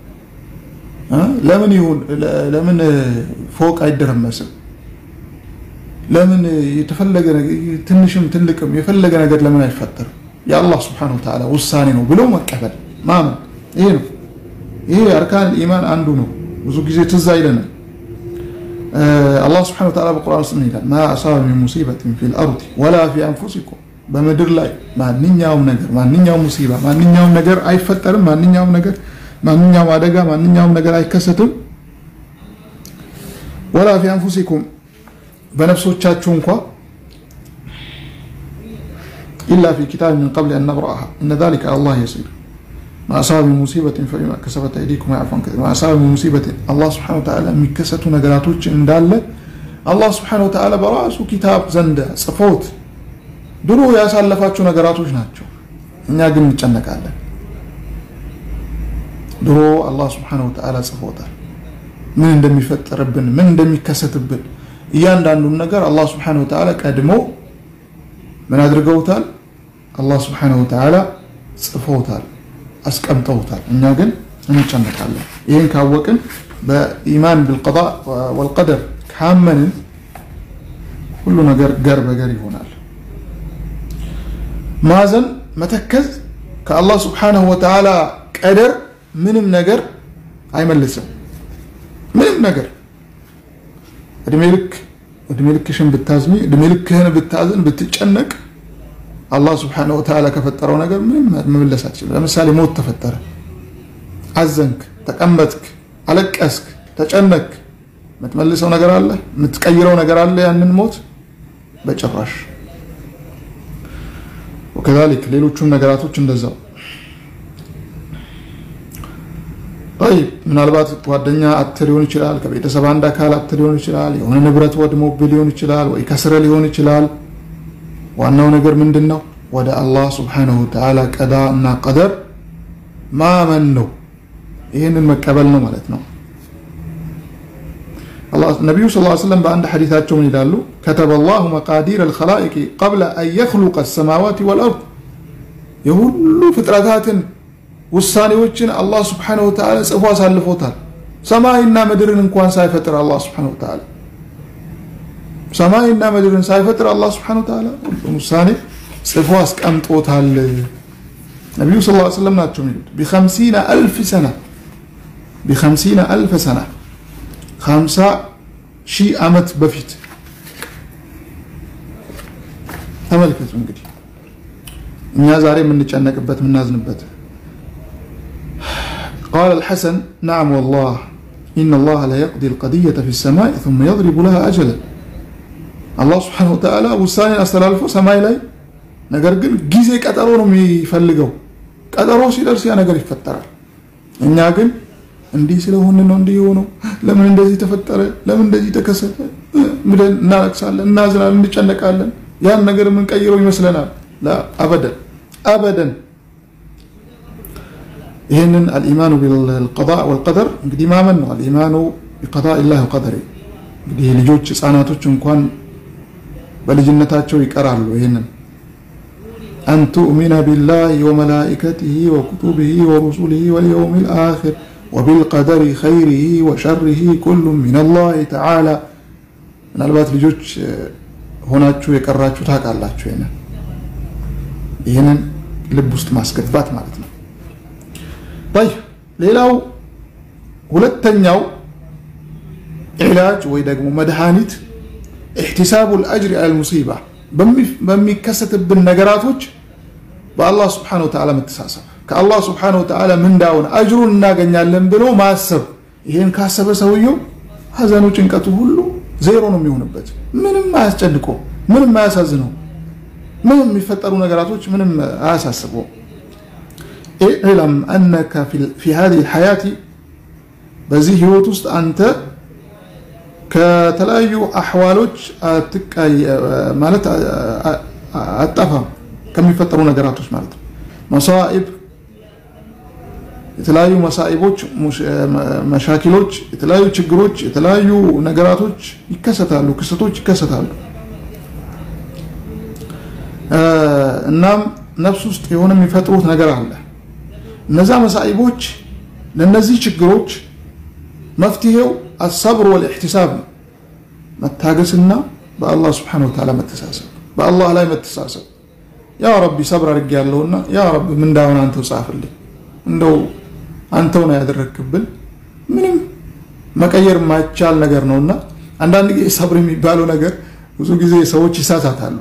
ለምን ይሁን ለምን ፎቅ አይደረመስም? ለምን የተፈለገ ትንሽም ትልቅም የፈለገ ነገር ለምን አይፈጠርም? የአላህ ስብሓነሁ ወተዓላ ውሳኔ ነው ብሎ መቀበል ማመን፣ ይሄ ነው። ይሄ አርካን ኢማን አንዱ ነው። ብዙ ጊዜ ትዝ አይለንም። አላህ ስብሓነሁ ወተዓላ በቁርአን ውስጥ ምን ይላል? ማ አሳበ ሚን ሙሲበትን ፊል አርዲ ወላ ፊ አንፉሲኩም በምድር ላይ ማንኛውም ነገር ማንኛውም ሙሲባ ማንኛውም ነገር አይፈጠርም። ማንኛውም ነገር ማንኛውም አደጋ ማንኛውም ነገር አይከሰትም። ወላ ፊ አንፉሲኩም በነፍሶቻችሁ እንኳ ኢላ ፊ ኪታብ ምን ቀብል አን ነብረአሃ እነ ዛሊከ አላህ የሲር ማአሳበ ሚን ሙሲበትን ፈቢማ ከሰበት አይዲኩም ወየዕፉ አን ከሲር ማአሳበ ሚን ሙሲበትን አላህ ሱብሓነሁ ወተዓላ የሚከሰቱ ነገራቶች እንዳለ አላህ ሱብሓነሁ ወተዓላ በራሱ ኪታብ ዘንድ ጽፎት ድሮ ያሳለፋቸው ነገራቶች ናቸው። እኛ ግን እንጨነቃለን። ድሮ አላህ ስብሐነሁ ወተዓላ ጽፎታል። ምን እንደሚፈጠርብን ምን እንደሚከሰትብን እያንዳንዱን ነገር አላህ ስብሐነሁ ወተዓላ ቀድሞ ምን አድርገውታል? አላህ ስብሐነሁ ወተዓላ ጽፎታል፣ አስቀምጠውታል። እኛ ግን እንጨነቃለን። ይህን ካወቅን በኢማን ቢልቀዳ ወልቀደር ካመንን ሁሉ ነገር ገር በገር ይሆናል። ማዘን መተከዝ ከአላህ ስብሐነሁ ወተዓላ ቀደር ምንም ነገር አይመልስም ምንም ነገር እድሜ ልክ እድሜ ልክሽን ብታዝኒ እድሜ ልክህን ብታዝን ብትጨነቅ አላህ ስብሓነሁ ወተዓላ ከፈጠረው ነገር ምንም መመለስ አትችልም። ለምሳሌ ሞት ተፈጠረ፣ አዘንክ፣ ተቀመጥክ፣ አለቀስክ፣ ተጨነክ፣ የምትመልሰው ነገር አለ? የምትቀይረው ነገር አለ? ያንን ሞት በጭራሽ። ወከዛሊክ ሌሎቹም ነገራቶች እንደዛው። ጠይብ ምናልባት ጓደኛ አት ሊሆን ይችላል፣ ከቤተሰብ አንድ አካል አት ሊሆን ይችላል፣ የሆነ ንብረት ወድሞብህ ሊሆን ይችላል፣ ወይ ከስረ ሊሆን ይችላል። ዋናው ነገር ምንድን ነው? ወደ አላህ ስብሓነሁ ወተዓላ ቀዳ እና ቀደር ማመን ነው። ይህንን መቀበል ነው ማለት ነው። ነቢዩ ስ ሰለም በአንድ ሐዲታቸው ምን ይላሉ? ከተበ ላሁ መቃዲር አልኸላኢቅ ቀብለ አን የኽሉቀ አሰማዋት ወልአርድ የሁሉ ፍጥረታትን ውሳኔዎችን አላህ ስብሓነሁ ወተዓላ ጽፎ አሳልፎታል። ሰማይና ምድርን እንኳን ሳይፈጥር አላህ ስብሓነሁ ወተዓላ ሰማይና ምድርን ሳይፈጥር አላህ ስብሓነሁ ወተዓላ ሁሉም ውሳኔ ጽፎ አስቀምጦታል። ነቢዩ ስ ሰለም ናቸው የሚሉት ቢኸምሲነ አልፍ ሰና ቢኸምሲነ አልፍ ሰና ከሀምሳ ሺህ ዓመት በፊት ተመልከቱ። እንግዲህ እኛ ዛሬ የምንጨነቅበት የምናዝንበት ቃለ አልሐሰን ነዓም ወላህ ኢነ አላህ ለየቅዲ አልቀድየተ ፊ ሰማይ ثم يضرب لها أجلا አላህ ስብሓነሁ ወተዓላ ውሳኔን አስተላልፎ ሰማይ ላይ ነገር ግን ጊዜ ቀጠሮ ነው የሚፈልገው። ቀጠሮ ሲደርስ ያ ነገር ይፈጠራል። እኛ ግን እንዲህ ስለሆነ ነው እንዲህ የሆነው፣ ለምን እንደዚህ ተፈጠረ፣ ለምን እንደዚህ ተከሰተ ብለን እናለቅሳለን፣ እናዝናለን፣ እንጨነቃለን። ያን ነገር የምንቀይረው ይመስለናል። አበደን አበደን። ይህንን አልኢማኑ ቢልቀዳ ወልቀደር እንግዲህ ማመን ነው። አልኢማኑ ቢቀዳ ላህ ወቀደር እንግዲህ ልጆች ህፃናቶች እንኳን በልጅነታቸው ይቀራሉ። ይህንን አን ቱእሚነ ቢላሂ ወመላኢከቲሂ ወኩቱቢሂ ወሩሱሊሂ ወልየውም ልአኪር ወቢልቀደሪ ኸይሪሂ ወሸሪሂ ኩሉም ሚነላሂ ተዓላ። ምናልባት ልጆች ሆናችሁ የቀራችሁ ታውቃላችሁ። ይህንን ይህንን ልብ ውስጥ ማስገባት ማለት ነው። ይ ሌላው ሁለተኛው ዒላጅ ወይ ደግሞ መድኃኒት ኢሕቲሳቡ ልአጅሪ አል ሙሲባ በሚከሰትብን ነገራቶች በአላህ ስብሓነሁ ወተዓላ መተሳሰብ ከአላህ ስብሓነሁ ወተዓላ ምንዳውን አጅሩን እናገኛለን ብሎ ማሰብ። ይህን ካሰበ ሰውየው ሀዘኑ ጭንቀቱ ሁሉ ዜሮ ነው የሚሆንበት። ምንም አያስጨንቀው፣ ምንም አያሳዝነው፣ ምንም የሚፈጠሩ ነገራቶች ምንም አያሳስበው። ኢዕለም አነከ ፊ ሃዚሂ ልሐያቲ በዚህ ህይወት ውስጥ አንተ ከተለያዩ አሕዋሎች ማለት አጠፋም ከሚፈጠሩ ነገራቶች ማለት ነው። መሳኢብ የተለያዩ መሳኢቦች፣ መሻኪሎች፣ የተለያዩ ችግሮች፣ የተለያዩ ነገራቶች ይከሰታሉ፣ ክስተቶች ይከሰታሉ። እናም ነፍስ ውስጥ የሆነ የሚፈጥሩት ነገር አለ። እነዛ መሳኢቦች ለእነዚህ ችግሮች መፍትሄው አሰብር ወልኢሕቲሳብ ነው። መታገስና በአላህ ስብሓነሁ ወተዓላ መተሳሰብ፣ በአላህ ላይ መተሳሰብ። ያ ረቢ ሰብር አድርጌ ያለውና ያ ረቢ ምንዳውን አንተው ጻፍልኝ፣ እንደው አንተው ነው ያደረግክብን። ምንም መቀየር የማይቻል ነገር ነውና አንዳንድ ጊዜ ሰብር የሚባለው ነገር ብዙ ጊዜ ሰዎች ይሳሳታሉ።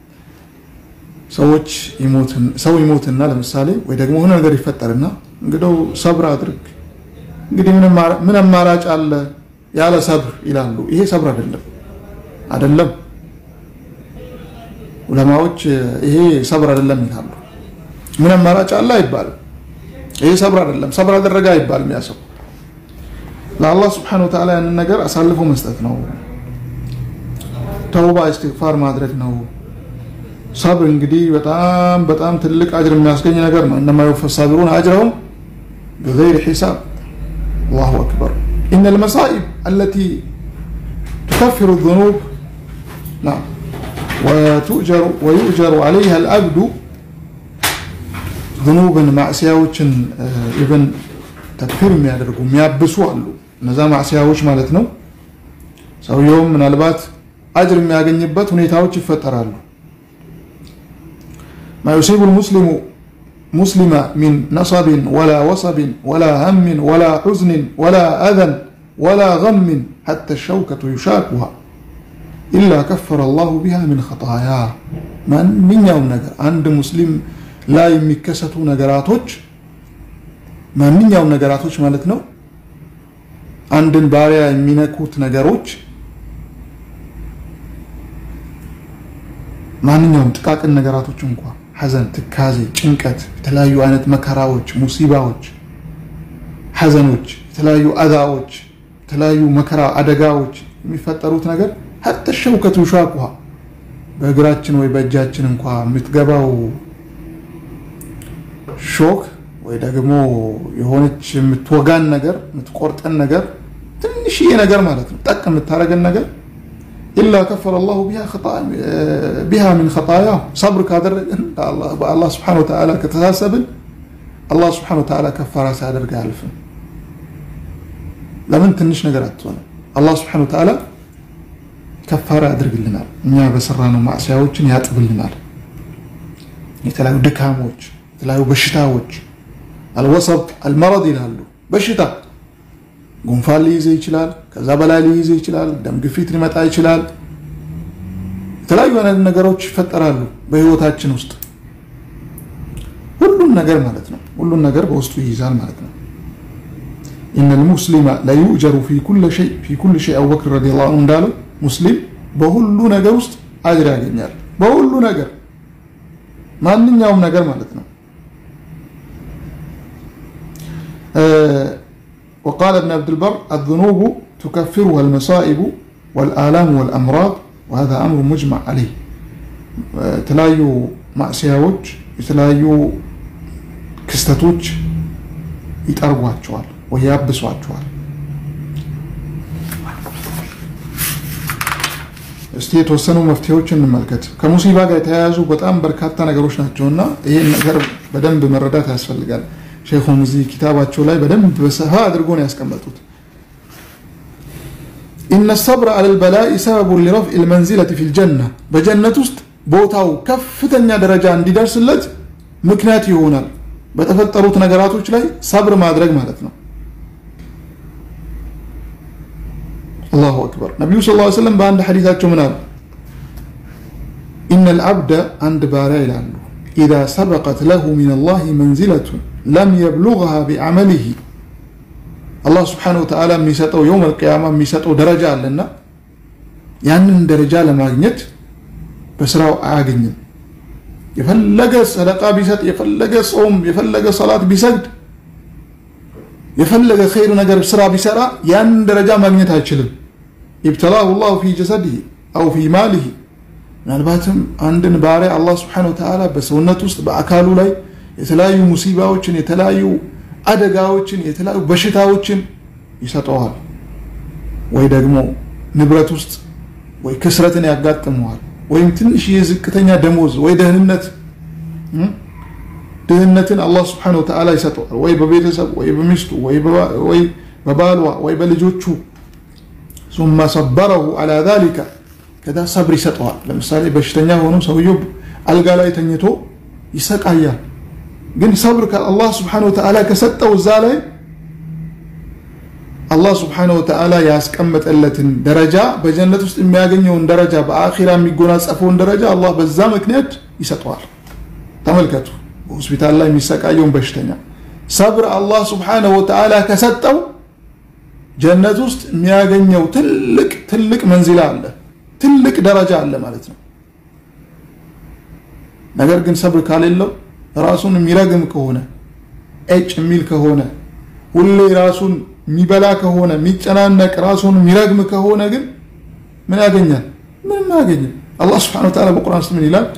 ሰዎች ሰው ይሞትና ለምሳሌ ወይ ደግሞ የሆነ ነገር ይፈጠርና እንግዲው ሰብር አድርግ እንግዲህ ምን አማራጭ አለ ያለ ሰብር ይላሉ። ይሄ ሰብር አይደለም አይደለም። ዑለማዎች ይሄ ሰብር አይደለም ይላሉ። ምን አማራጭ አለ አይባልም። ይሄ ሰብር አይደለም፣ ሰብር አደረገ አይባልም። ያ ሰው ለአላህ ስብሓነሁ ወተዓላ ያንን ነገር አሳልፎ መስጠት ነው። ተውባ እስትግፋር ማድረግ ነው። ሰብር እንግዲህ በጣም በጣም ትልቅ አጅር የሚያስገኝ ነገር ነው። እነማ ዩወፋ ሳቢሩን አጅረሁም ቢገይሪ ሒሳብ አላሁ አክበር ኢነ ልመሳኢብ አለቲ ትከፍሩ ዙኑብ ወዩእጀሩ ዓለይሃ ልአብዱ ዙኑብን ማዕስያዎችን ኢቨን ተክፊር የሚያደርጉ የሚያብሱ አሉ። እነዛ ማዕስያዎች ማለት ነው። ሰውየውም ምናልባት አጅር የሚያገኝበት ሁኔታዎች ይፈጠራሉ። ማ ዩሲቡ ልሙስሊሙ ሙስሊመ ሚን ነሰብን ወላ ወሰብን ወላ ሀምን ወላ ሑዝንን ወላ አዘን ወላ ገምን ሐታ ሸውከቱ ዩሻኩሃ ኢላ ከፈረ አላሁ ቢሃ ምን ኸጣያ። ማንኛውም ነገር አንድ ሙስሊም ላይ የሚከሰቱ ነገራቶች ማንኛውም ነገራቶች ማለት ነው አንድን ባሪያ የሚነኩት ነገሮች ማንኛውም ጥቃቅን ነገራቶች እንኳ ሐዘን፣ ትካዜ፣ ጭንቀት፣ የተለያዩ አይነት መከራዎች፣ ሙሲባዎች፣ ሐዘኖች፣ የተለያዩ አዛዎች፣ የተለያዩ መከራ አደጋዎች የሚፈጠሩት ነገር ሐተ ሸውከቱ ሻኩሃ በእግራችን ወይ በእጃችን እንኳ የምትገባው ሾክ ወይ ደግሞ የሆነች የምትወጋን ነገር የምትቆርጠን ነገር ትንሽዬ ነገር ማለት ነው፣ ጠቅ የምታደርገን ነገር ኢላ ከፈረ አላሁ ቢሃ ሚን ኸጣያ ሰብር ካደረግን በአላህ ስብሐነ ወተዓላ ከተሳሰብን አላህ ስብሐነ ወተዓላ ከፋራ ሳያደርግ አያልፍም። ለምን ትንሽ ነገር አትሆንም። አላህ ስብሐነ ወተዓላ ከፋራ ያደርግልናል። እኛ በሰራነው ማዕሲያዎችን ያጥብልናል። የተለያዩ ድካሞች፣ የተለያዩ በሽታዎች አልወሰጥ አልመረድ ይላሉ። በሽታ ጉንፋን ሊይዘ ይችላል። ከዛ በላይ ሊይዘ ይችላል። ደም ግፊት ሊመጣ ይችላል። የተለያዩ አይነት ነገሮች ይፈጠራሉ በህይወታችን ውስጥ ሁሉን ነገር ማለት ነው። ሁሉን ነገር በውስጡ ይይዛል ማለት ነው። ኢነ ልሙስሊመ ለዩእጀሩ ፊ ኩል ሸይ አቡበክር ረዲየላሁ ዐንሁ እንዳለው ሙስሊም በሁሉ ነገር ውስጥ አጅር ያገኛል። በሁሉ ነገር ማንኛውም ነገር ማለት ነው። وقال ابن عبد البر الذنوب تكفرها المصائب والآلام والأمراض وهذا أمر مجمع عليه የተለያዩ ማዕስያዎች የተለያዩ ክስተቶች ይጠርጓቸዋል ወይ ያብሷቸዋል። እስቲ የተወሰኑ መፍትሄዎች እንመልከት። ከሙሲባ ጋር የተያያዙ በጣም በርካታ ነገሮች ናቸው እና ይህን ነገር በደንብ መረዳት ያስፈልጋል። ሼኹም እዚህ ኪታባቸው ላይ በደንብ በሰፋ አድርጎ ነው ያስቀመጡት። ኢነ ሰብረ አለል በላኢ ሰበቡን ሊረፍዕ ልመንዚለት ፊል ጀና በጀነት ውስጥ ቦታው ከፍተኛ ደረጃ እንዲደርስለት ምክንያት ይሆናል። በተፈጠሩት ነገራቶች ላይ ሰብር ማድረግ ማለት ነው። አላሁ አክበር። ነቢዩ ስ ላ ስለም በአንድ ሐዲታቸው ምን አሉ? ኢነ ልዓብደ አንድ ባሪያ ይላሉ ኢዛ ሰበቀት ለሁ ሚን ላህ መንዚለቱን ለም የብሉግሃ ቢዐመሊሂ አላህ ስብሓነሁ ወተዓላ የሚሰጠው የውም አልቅያማ የሚሰጠው ደረጃ አለና ያንን ደረጃ ለማግኘት በስራው አያገኝም። የፈለገ ሰደቃ ቢሰጥ፣ የፈለገ ጾም፣ የፈለገ ሰላት ቢሰግድ፣ የፈለገ ኸይር ነገር ስራ ቢሰራ ያንን ደረጃ ማግኘት አይችልም። ኢብተላሁ ላሁ ፊ ጀሰዲሂ አው ፊ ማሊሂ ምናልባትም አንድን ባሪያ አላህ ስብሓነሁ ወተዓላ በሰውነት ውስጥ በአካሉ ላይ የተለያዩ ሙሲባዎችን የተለያዩ አደጋዎችን የተለያዩ በሽታዎችን ይሰጠዋል። ወይ ደግሞ ንብረት ውስጥ ወይ ክስረትን ያጋጥመዋል። ወይም ትንሽ የዝቅተኛ ደሞዝ ወይ ደህንነት ድህነትን አላህ ስብሓነሁ ወተዓላ ይሰጠዋል። ወይ በቤተሰብ ወይ በሚስቱ ወይ በባሏ ወይ በልጆቹ ሱመ ሰበረሁ አላ ዛሊካ ከዛ ሰብር ይሰጠዋል። ለምሳሌ በሽተኛ ሆኖ ሰውየው አልጋ ላይ ተኝቶ ይሰቃያል። ግን ሰብር ከአላህ ስብሓነሁ ወተዓላ ከሰጠው እዛ ላይ አላህ ስብሓነሁ ወተዓላ ያስቀመጠለትን ደረጃ በጀነት ውስጥ የሚያገኘውን ደረጃ በአኺራ የሚጎናጸፈውን ደረጃ አላህ በዛ ምክንያት ይሰጠዋል። ተመልከቱ፣ በሆስፒታል ላይ የሚሰቃየውን በሽተኛ ሰብር አላህ ስብሓነሁ ወተዓላ ከሰጠው ጀነት ውስጥ የሚያገኘው ትልቅ ትልቅ መንዚላ አለ፣ ትልቅ ደረጃ አለ ማለት ነው። ነገር ግን ሰብር ካሌለው ራሱን የሚረግም ከሆነ ኤጭ የሚል ከሆነ ሁሌ ራሱን የሚበላ ከሆነ የሚጨናነቅ ራሱን የሚረግም ከሆነ ግን ምን ያገኛል? ምንም አያገኝም። አላህ ስብሐነሁ ወተዓላ በቁርአን ውስጥ ምን ይላል?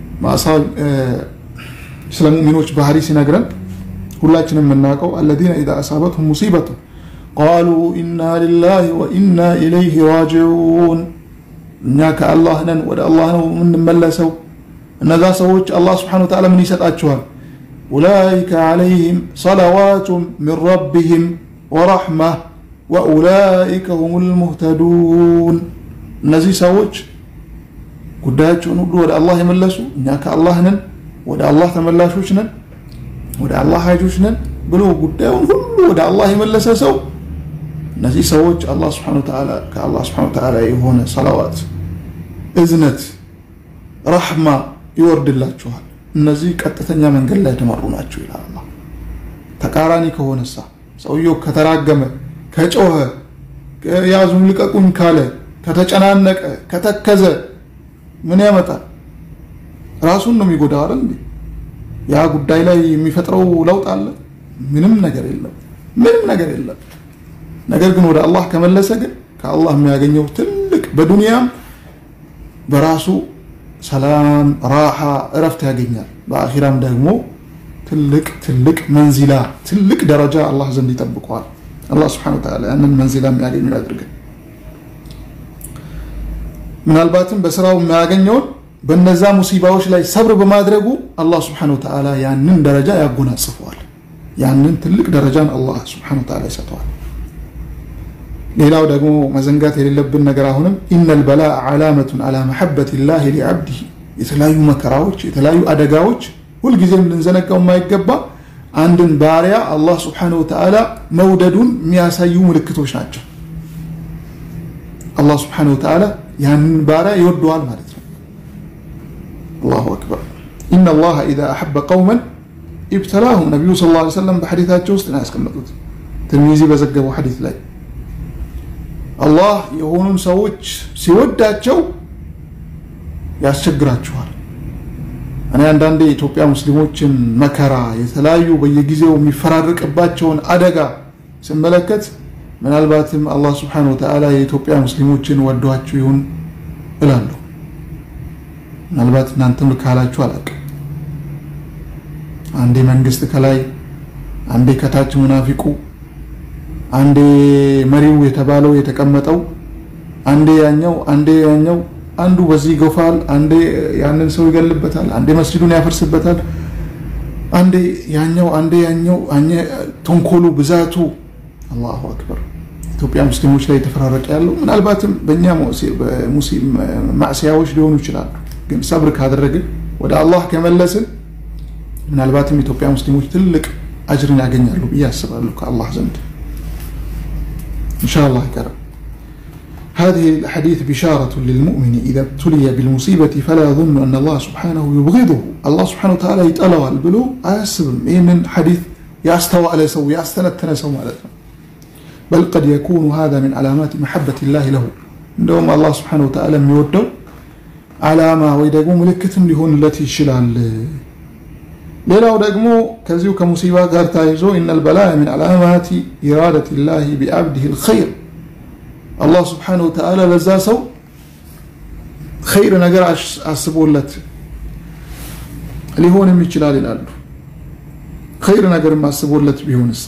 ስለ ሙእሚኖች ባህሪ ሲነግረን ሁላችንም የምናውቀው አለዚነ ኢዛ አሳበትሁም ሙሲበቱ ቃሉ ኢና ሊላሂ ወኢና ኢለይሂ ራጂዑን፣ እኛ ከአላህ ነን ወደ አላህ ነው የምንመለሰው። እነዛ ሰዎች አላህ ስብሐነሁ ወተዓላ ምን ይሰጣቸዋል? ኡላኢከ ዓለይሂም ሰለዋቱ ሚን ረቢሂም ወረሕማ ወኡላኢከ ሁሙል ሙህተዱን። እነዚህ ሰዎች ጉዳያቸውን ሁሉ ወደ አላህ የመለሱ እኛ ከአላህ ነን ወደ አላህ ተመላሾች ነን። ወደ አላህ ሀጆች ነን ብሎ ጉዳዩን ሁሉ ወደ አላህ የመለሰ ሰው እነዚህ ሰዎች አላህ ሱብሓነሁ ወተዓላ ከአላህ ሱብሓነሁ ወተዓላ የሆነ ሰላዋት፣ እዝነት፣ ረሕማ ይወርድላችኋል። እነዚህ ቀጥተኛ መንገድ ላይ የተመሩ ናቸው ይላል አላህ። ተቃራኒ ከሆነሳ ሰውየው ከተራገመ፣ ከጮኸ፣ ያዙን ልቀቁኝ ካለ፣ ከተጨናነቀ፣ ከተከዘ ምን ያመጣል? ራሱን ነው የሚጎዳው አይደል እንዴ? ያ ጉዳይ ላይ የሚፈጥረው ለውጥ አለ? ምንም ነገር የለም። ምንም ነገር የለም። ነገር ግን ወደ አላህ ከመለሰ ግን ከአላህ የሚያገኘው ትልቅ በዱንያም በራሱ ሰላም፣ ራሓ፣ እረፍት ያገኛል። በአኺራም ደግሞ ትልቅ ትልቅ መንዚላ ትልቅ ደረጃ አላህ ዘንድ ይጠብቀዋል። አላህ ስብሐነሁ ወተዓላ ያንን መንዚላ የሚያገኙ ያድርገን። ምናልባትም በስራው የሚያገኘውን በነዛ ሙሲባዎች ላይ ሰብር በማድረጉ አላህ ስብሐነሁ ወተዓላ ያንን ደረጃ ያጎናጽፈዋል። ያንን ትልቅ ደረጃን አላህ ስብሐነሁ ወተዓላ ይሰጠዋል። ሌላው ደግሞ መዘንጋት የሌለብን ነገር አሁንም ኢነል በላእ ዓላመቱን አላ መሐበት ላህ ሊዓብዲህ የተለያዩ መከራዎች፣ የተለያዩ አደጋዎች ሁልጊዜም ልንዘነጋው የማይገባ አንድን ባሪያ አላህ ስብሐነሁ ወተዓላ መውደዱን የሚያሳዩ ምልክቶች ናቸው። አላህ ስብሐነሁ ወተዓላ ያንን ባሪያ ይወደዋል ማለት ነው። አላሁ አክበር ኢነ አላህ ኢዛ አሐበ ቀውመን ኢብተላሁም ነቢዩ ሰለላሁ ዐለይሂ ወሰለም በሐዲታቸው ውስጥ ነው ያስቀመጡት። ትርሚዚ በዘገበው ሐዲት ላይ አላህ የሆኑን ሰዎች ሲወዳቸው ያስቸግራችኋል። እኔ አንዳንዴ የኢትዮጵያ ሙስሊሞችን መከራ የተለያዩ በየጊዜው የሚፈራረቅባቸውን አደጋ ስመለከት ምናልባትም አላህ ስብሐነሁ ወተዓላ የኢትዮጵያ ሙስሊሞችን ወዷችሁ ይሁን እላለሁ። ምናልባት እናንተም ካላችሁ አላውቅም። አንዴ መንግስት ከላይ፣ አንዴ ከታች ሙናፊቁ፣ አንዴ መሪው የተባለው የተቀመጠው፣ አንዴ ያኛው፣ አንዴ ያኛው አንዱ በዚህ ይገፋል፣ አንዴ ያንን ሰው ይገልበታል፣ አንዴ መስጂዱን ያፈርስበታል፣ አንዴ ያኛው፣ አንዴ ያኛው፣ ተንኮሉ ብዛቱ አላሁ አክበር ኢትዮጵያ ሙስሊሞች ላይ የተፈራረቀ ያለው ምናልባትም በእኛ ማዕስያዎች ሊሆኑ ይችላሉ። ግን ሰብር ካደረግን ወደ አላህ ከመለስን ምናልባትም ኢትዮጵያ ሙስሊሞች ትልቅ አጅርን ያገኛሉ ብዬ አስባለሁ ከአላህ ዘንድ ኢንሻአላህ ይቀርብ هذه الحديث بشارة للمؤمن إذا ابتلي بالمصيبة فلا يظن أن الله سبحانه يبغضه الله سبحانه وتعالى يتألوى البلو أسبب إن حديث يستوى على سو يستنتن سو مالتنا بل قد يكون هذا من علامات محبة الله له እንደውም አላህ ስብሓነ ወተዓላ የሚወደው ዓላማ ወይ ደግሞ ምልክትም ሊሆንለት ይችላል። ሌላው ደግሞ ከዚሁ ከሙሲባ ጋር ታይዞ ኢነል በላእ ሚን ዓላማቲ ኢራደት ላህ ቢዓብዲህ ልኸይር አላህ ስብሓነ ወተዓላ ለዛ ሰው ኸይር ነገር አስቦለት ሊሆንም ይችላል ይላሉ። ኸይር ነገርም አስቦለት ቢሆንሳ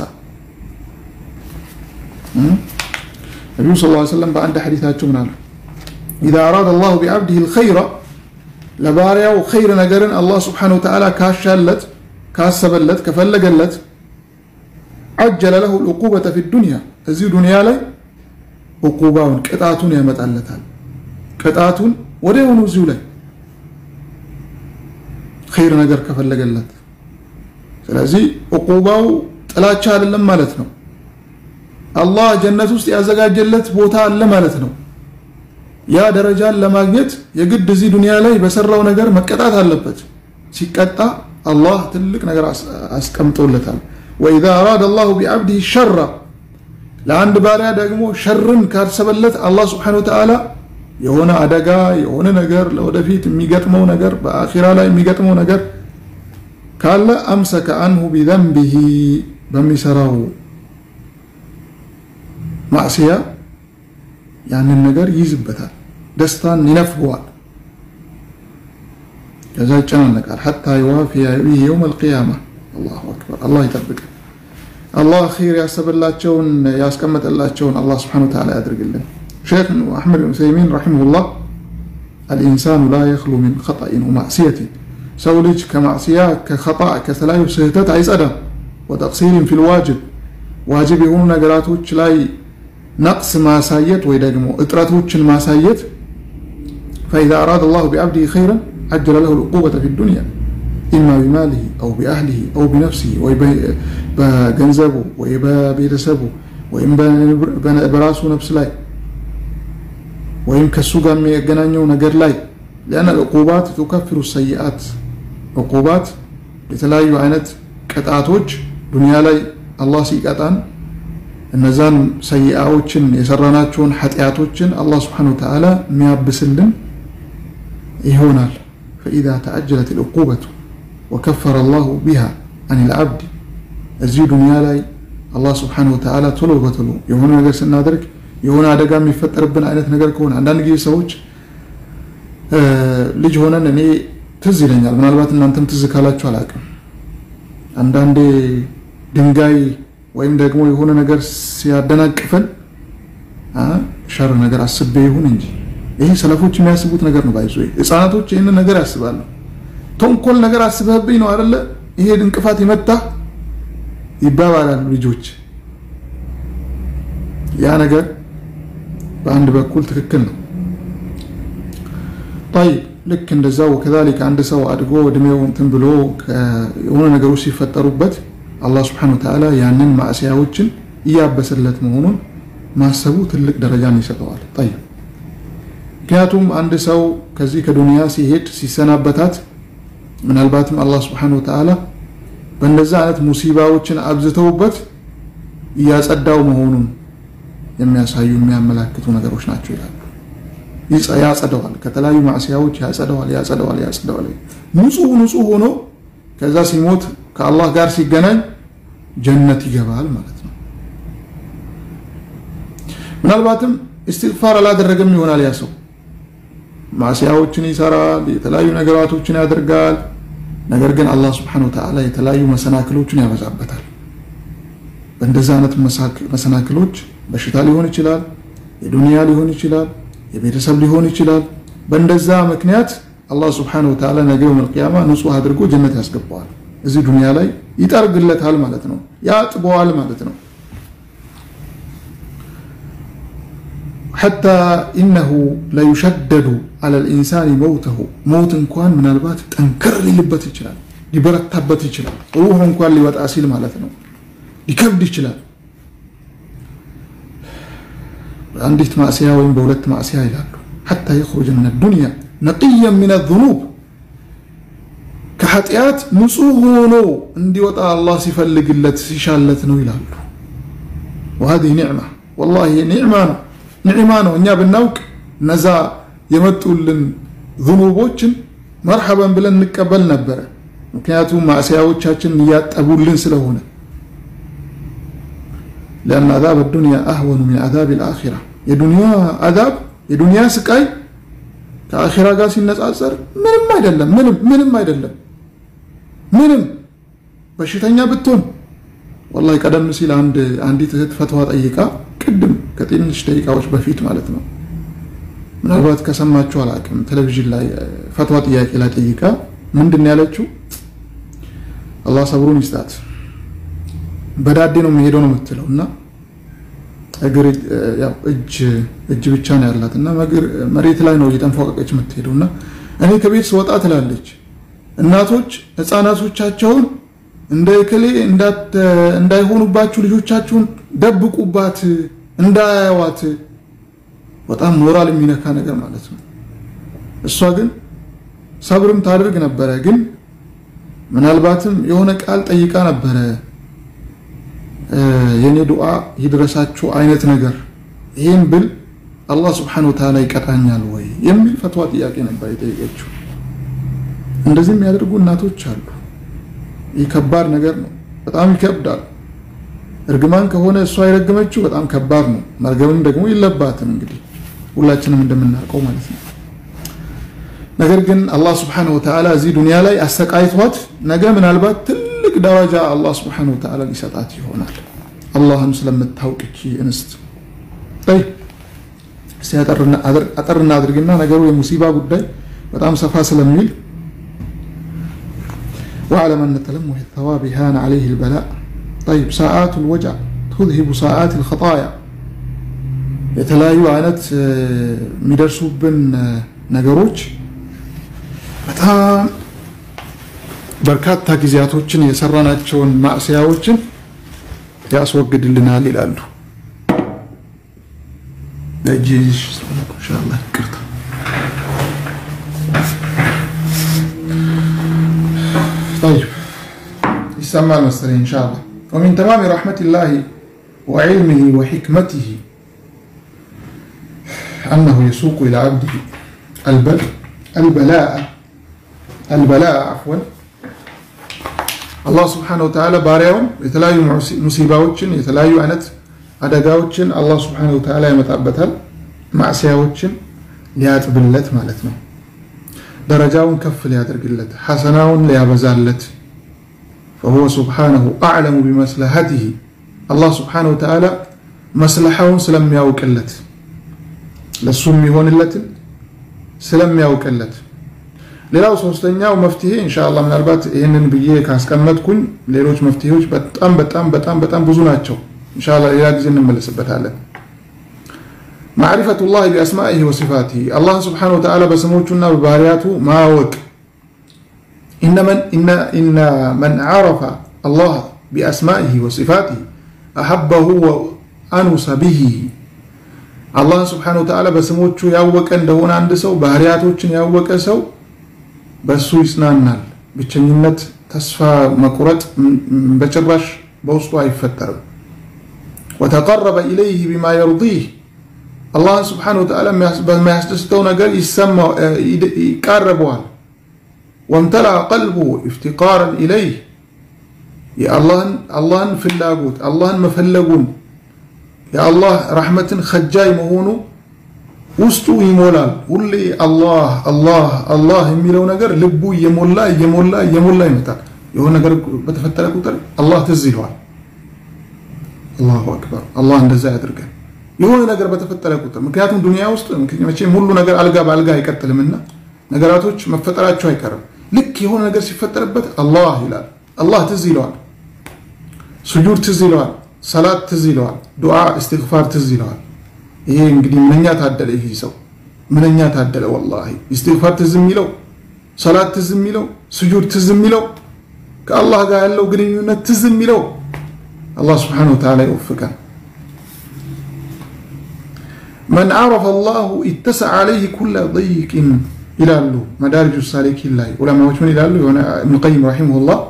ነቢዩ ስ ላ ሰለም በአንድ ሐዲታቸው ምን አሉ? ኢዛ አራደ አላሁ ቢዓብዲህ ልኸይረ ለባሪያው ኸይር ነገርን አላህ ስብሓነ ወተዓላ ካሻለት ካሰበለት ከፈለገለት አጀለ ለሁ ልዑቁበተ ፊ ዱንያ እዚሁ ዱንያ ላይ ዕቁባውን ቅጣቱን ያመጣለታል። ቅጣቱን ወደ የሆኑ እዚሁ ላይ ኸይር ነገር ከፈለገለት። ስለዚህ ዕቁባው ጥላቻ አይደለም ማለት ነው። አላህ ጀነት ውስጥ ያዘጋጀለት ቦታ አለ ማለት ነው። ያ ደረጃን ለማግኘት የግድ እዚህ ዱንያ ላይ በሰራው ነገር መቀጣት አለበት። ሲቀጣ አላህ ትልቅ ነገር አስቀምጦለታል። ወኢዛ አራደ አላሁ ቢዓብዲህ ሸራ ለአንድ ባሪያ ደግሞ ሸርን ካሰበለት አላህ ስብሓነሁ ወተዓላ የሆነ አደጋ የሆነ ነገር ለወደፊት የሚገጥመው ነገር በአኺራ ላይ የሚገጥመው ነገር ካለ አምሰከ አንሁ ቢዘንቢሂ በሚሰራው ማዕስያ ያንን ነገር ይይዝበታል፣ ደስታን ይነፍገዋል። ከዛ ይጨናነቃል። ሐታ ይዋፊያ ቢሂ የውም አልቅያማ። አላሁ አክበር። አላህ ይጠብቅ። አላህ ኸይር ያሰበላቸውን ያስቀመጠላቸውን አላህ ስብሓነሁ ወተዓላ ያድርግልን። ሼክ አሕመድ ብን ዑሰይሚን ረሒመሁላህ አልኢንሳኑ ላ የኽሉ ሚን ኸጠኢን ወማዕስየትን ሰው ልጅ ከማዕስያ ከኸጣእ ከተለያዩ ስህተት አይጸዳም። ወተቅሲሪን ፊል ዋጅብ ዋጅብ የሆኑ ነገራቶች ላይ ነቅስ ማሳየት ወይ ደግሞ እጥረቶችን ማሳየት ፈኢዛ አራደ አላሁ ቢዓብዲህ ኸይረን አጀለ ለሁ ልዑቁበተ ፊ ዱንያ ኢማ ቢማሊሂ አው ቢአህሊሂ አው ቢነፍሲሂ ወይ በገንዘቡ ወይ በቤተሰቡ ወይም በራሱ ነፍስ ላይ ወይም ከእሱ ጋር የሚያገናኘው ነገር ላይ ሊአነ ዕቁባት ቱከፍሩ ሰይአት ዕቁባት የተለያዩ አይነት ቅጣቶች ዱንያ ላይ አላህ ሲቀጣን እነዛን ሰይአዎችን የሰራናቸውን ኃጢአቶችን አላህ ስብሓነሁ ወተዓላ የሚያብስልን ይሆናል ፈኢዛ ተዐጀለት ልዕቁበቱ ወከፈረ አላሁ ቢሃ አን ልዓብድ እዚህ ዱንያ ላይ አላህ ስብሓነሁ ወተዓላ ቶሎ በቶሎ የሆነ ነገር ስናደርግ የሆነ አደጋ የሚፈጠርብን አይነት ነገር ከሆነ አንዳንድ ጊዜ ሰዎች ልጅ ሆነን እኔ ትዝ ይለኛል ምናልባት እናንተም ትዝ ካላችሁ አላውቅም አንዳንዴ ድንጋይ ወይም ደግሞ የሆነ ነገር ሲያደናቅፈን ሸር ነገር አስቤ ይሁን እንጂ ይህ ሰለፎች የሚያስቡት ነገር ነው ባይዞ ህፃናቶች ይህንን ነገር ያስባሉ ተንኮል ነገር አስበህብኝ ነው አደለ ይሄ እንቅፋት የመታ ይባባላሉ ልጆች ያ ነገር በአንድ በኩል ትክክል ነው طيب ልክ እንደዛው ወከዛሊክ አንድ ሰው አድጎ እድሜው እንትን ብሎ የሆነ ነገሮች ሲፈጠሩበት አላህ ስብሐነሁ ወተዓላ ያንን ማዕሲያዎችን እያበሰለት መሆኑን ማሰቡ ትልቅ ደረጃን ይሰጠዋል طيب ምክንያቱም አንድ ሰው ከዚህ ከዱንያ ሲሄድ ሲሰናበታት ምናልባትም አላህ ስብሐነሁ ወተዓላ በእንደዛ አይነት ሙሲባዎችን አብዝተውበት እያጸዳው መሆኑን የሚያሳዩ የሚያመላክቱ ነገሮች ናቸው ይላሉ ያጸደዋል ከተለያዩ ማዕሲያዎች ያጸደዋል ያጸደዋል ያጸደዋል ንጹህ ንጹህ ሆኖ ከዛ ሲሞት ከአላህ ጋር ሲገናኝ ጀነት ይገባል ማለት ነው ምናልባትም እስትግፋር አላደረገም ይሆናል ያ ሰው ማዕሲያዎችን ይሰራል የተለያዩ ነገራቶችን ያደርጋል ነገር ግን አላህ ስብሓን ወተዓላ የተለያዩ መሰናክሎችን ያበዛበታል በእንደዚህ አይነት መሰናክሎች በሽታ ሊሆን ይችላል የዱንያ ሊሆን ይችላል የቤተሰብ ሊሆን ይችላል በእንደዛ ምክንያት አላህ ስብሓን ወተዓላ ነገ መልቅያማ ንጹህ አድርጎ ጀነት ያስገባዋል እዚህ ዱንያ ላይ ይጠርግለታል ማለት ነው ያጥበዋል ማለት ነው حتى إنه ليشدد على الإنسان موته موت እንኳን ምናልባት ጠንከር ሊልበት ይችላል ሊበረታበት ይችላል ሩህ እንኳን ሊወጣ ሲል ማለት ነው ሊከብድ ይችላል በአንዲት ማዕስያ ወይም በሁለት ማዕስያ ይላሉ حتى يخرج من الدنيا نقيا من الذنوب ከኃጢአት ንጹህ ሆኖ እንዲወጣ አላህ ሲፈልግለት ሲሻለት ነው ይላሉ وهذه نعمة والله نعمة ነው ኒዕማ ነው እኛ ብናውቅ እነዛ የመጡልን ዝኑቦችን መርሐበን ብለን እንቀበል ነበረ ምክንያቱም ማዕስያዎቻችን እያጠቡልን ስለሆነ لأن عذاب الدنيا أهون من عذاب الآخرة የዱንያ አዛብ የዱንያ ስቃይ ከአኺራ ጋር ሲነጻጸር ምንም አይደለም ምንም ምንም አይደለም ምንም በሽተኛ ብትሆን ወላሂ ቀደም ሲል አንድ አንዲት እህት ፈትዋ ጠይቃ ቅድም ከትንሽ ደቂቃዎች በፊት ማለት ነው ምናልባት ከሰማችሁ አላቅም ቴሌቪዥን ላይ ፈትዋ ጥያቄ ላይ ጠይቃ ምንድን ያለችው አላህ ሰብሩን ይስጣት በዳዴ ነው የሚሄደው ነው የምትለው እና እግር እጅ እጅ ብቻ ነው ያላት እና መሬት ላይ ነው እየተንፏቀቀች የምትሄደው እና እኔ ከቤት ስወጣ ትላለች እናቶች ህፃናቶቻቸውን እንደ እክሌ እንዳይሆኑባችሁ ልጆቻችሁን ደብቁባት እንዳያዋት በጣም ሞራል የሚነካ ነገር ማለት ነው እሷ ግን ሰብርም ታደርግ ነበረ ግን ምናልባትም የሆነ ቃል ጠይቃ ነበረ የኔ ዱዓ ይድረሳችሁ አይነት ነገር ይህን ብል አላህ ስብሓን ወተዓላ ይቀጣኛል ወይ የሚል ፈትዋ ጥያቄ ነበር የጠየቀችው እንደዚህ የሚያደርጉ እናቶች አሉ ይህ ከባድ ነገር ነው በጣም ይከብዳል እርግማን ከሆነ እሷ የረገመችው በጣም ከባድ ነው መርገምም ደግሞ የለባትም እንግዲህ ሁላችንም እንደምናውቀው ማለት ነው ነገር ግን አላህ ስብሓንሁ ወተዓላ እዚህ ዱንያ ላይ አሰቃይቷት ነገ ምናልባት ትልቅ ደረጃ አላህ ስብሓንሁ ወተዓላ ሊሰጣት ይሆናል አላህን ስለምታውቅ እቺ እንስት ይ እስቲ አጠር እናድርግና ነገሩ የሙሲባ ጉዳይ በጣም ሰፋ ስለሚል واعلم أن تلمح الثواب هان عليه البلاء طيب ساعات الوجع تذهب ساعات الخطايا የተለያዩ አይነት የሚደርሱብን ነገሮች በጣም በርካታ ጊዜያቶችን የሰራናቸውን ማዕስያዎችን ያስወግድልናል ይላሉ። ኢንሻአላህ ይቅርታ። طيب ይሰማል መሰለኝ ኢንሻአላህ ومن تمام رحمة الله وعلمه وحكمته أنه يسوق إلى عبده البل البلاء البلاء عفوا አላህ ስብሓነ ወተዓላ ባሪያውን የተለያዩ ሙሲባዎችን የተለያዩ አይነት አደጋዎችን አላህ ስብሓነ ወተዓላ ያመጣበታል። ማዕስያዎችን ሊያጥብለት ማለት ነው። ደረጃውን ከፍ ሊያደርግለት፣ ሐሰናውን ሊያበዛለት ፈሁወ ስብሓነሁ አዕለሙ ቢመስለሐቲሂ አላህ ስብሓነ ወተዓላ መስለሐውን ስለሚያውቅለት ለሱ የሚሆንለትን ስለሚያውቅለት ሌላው ሶስተኛው መፍትሄ ኢንሻአላህ ምናልባት ይህንን ብዬ ካስቀመጥኩኝ ሌሎች መፍትሄዎች በጣም በጣም በጣም በጣም ብዙ ናቸው። ኢንሻአላህ ሌላ ጊዜ እንመለስበታለን። ማዕሪፈቱላህ ቢአስማኢሂ ወሲፋቲሂ አላህን ስብሓነሁ ወተዓላ በስሞቹና በባህሪያቱ ማወቅ ኢነ መን ዓረፈ አላህ ቢአስማኢሂ ወሲፋቲሂ አሐበሁ ወአኑሰ ቢሂ አላህን ስብሓነሁ ወተዓላ በስሞቹ ያወቀ እንደሆነ አንድ ሰው ባህሪያቶችን ያወቀ ሰው በእሱ ይጽናናል። ብቸኝነት፣ ተስፋ መቁረጥ በጭራሽ በውስጡ አይፈጠርም። ወተቀረበ ኢለይህ ቢማ የርዲህ አላህን ስብሓነሁ ወተዓላ በሚያስደስተው ነገር ይቃረበዋል። ወምተላ ቀልቡ ኢፍቲቃረን ኢለይህ የአላህን ፍላጎት አላህን መፈለጉን የአላህ ረሕመትን ከጃይ መሆኑ ውስጡ ይሞላል። ሁሌ አላህ አላህ አላህ የሚለው ነገር ልቡ እየሞላ እየሞላ እየሞላ ይመጣል። የሆነ ነገር በተፈጠረ ቁጥር አላህ ትዝ ይለዋል። አላሁ አክበር። አላህ እንደዛ ያድርገን። የሆነ ነገር በተፈጠረ ቁጥር ምክንያቱም ዱንያ ውስጥ መቼም ሁሉ ነገር አልጋ በአልጋ አይቀጥልምና ነገራቶች መፈጠራቸው አይቀርም። ልክ የሆነ ነገር ሲፈጠርበት አላህ ይላል። አላህ ትዝ ይለዋል። ስጁድ ትዝ ይለዋል። ሰላት ትዝ ይለዋል። ዱዓ እስትግፋር ትዝ ይለዋል። ይሄ እንግዲህ ምንኛ ታደለ ይህ ሰው ምንኛ ታደለ ወላሂ። ኢስቲግፋር ትዝ የሚለው ሰላት ትዝ የሚለው ስጁድ ትዝ የሚለው ከአላህ ጋር ያለው ግንኙነት ትዝ የሚለው አላህ ስብሓነሁ ወተዓላ ይወፍቀን። መን ዓረፈ አላሁ ኢተሰዐ ዐለይህ ኩለ ضይቅን ይላሉ መዳሪጁ ሳሊኪን ላይ ዑለማዎች ምን ይላሉ? የሆነ ኢብኑ ቀይም ረሒመሁላህ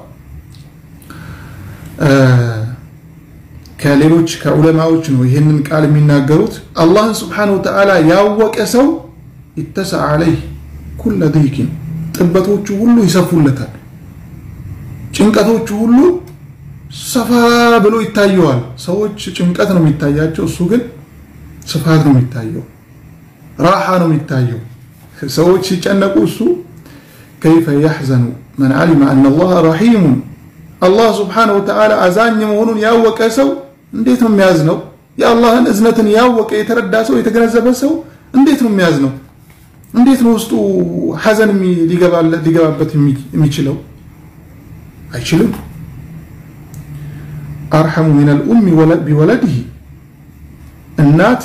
ከሌሎች ከዑለማዎች ነው ይህንን ቃል የሚናገሩት። አላህን ስብሓነሁ ወተዓላ ያወቀ ሰው ኢተሰዐ ዐለይህ ኩለ ዲኪን ጥበቶቹ ሁሉ ይሰፉለታል። ጭንቀቶቹ ሁሉ ሰፋ ብሎ ይታየዋል። ሰዎች ጭንቀት ነው የሚታያቸው፣ እሱ ግን ስፋት ነው የሚታየው፣ ራሓ ነው የሚታየው። ሰዎች ሲጨነቁ እሱ ከይፈ ያሕዘኑ መን ዓሊመ አነ አላህ ረሒሙን አላህ ስብሓነሁ ወተዓላ አዛኝ መሆኑን ያወቀ ሰው እንዴት ነው የሚያዝነው? የአላህን እዝነትን ያወቀ የተረዳ ሰው የተገነዘበ ሰው እንዴት ነው የሚያዝነው? እንዴት ነው ውስጡ ሐዘን ሊገባበት የሚችለው? አይችልም። አርሐሙ ሚን አልኡሚ ቢወለድህ እናት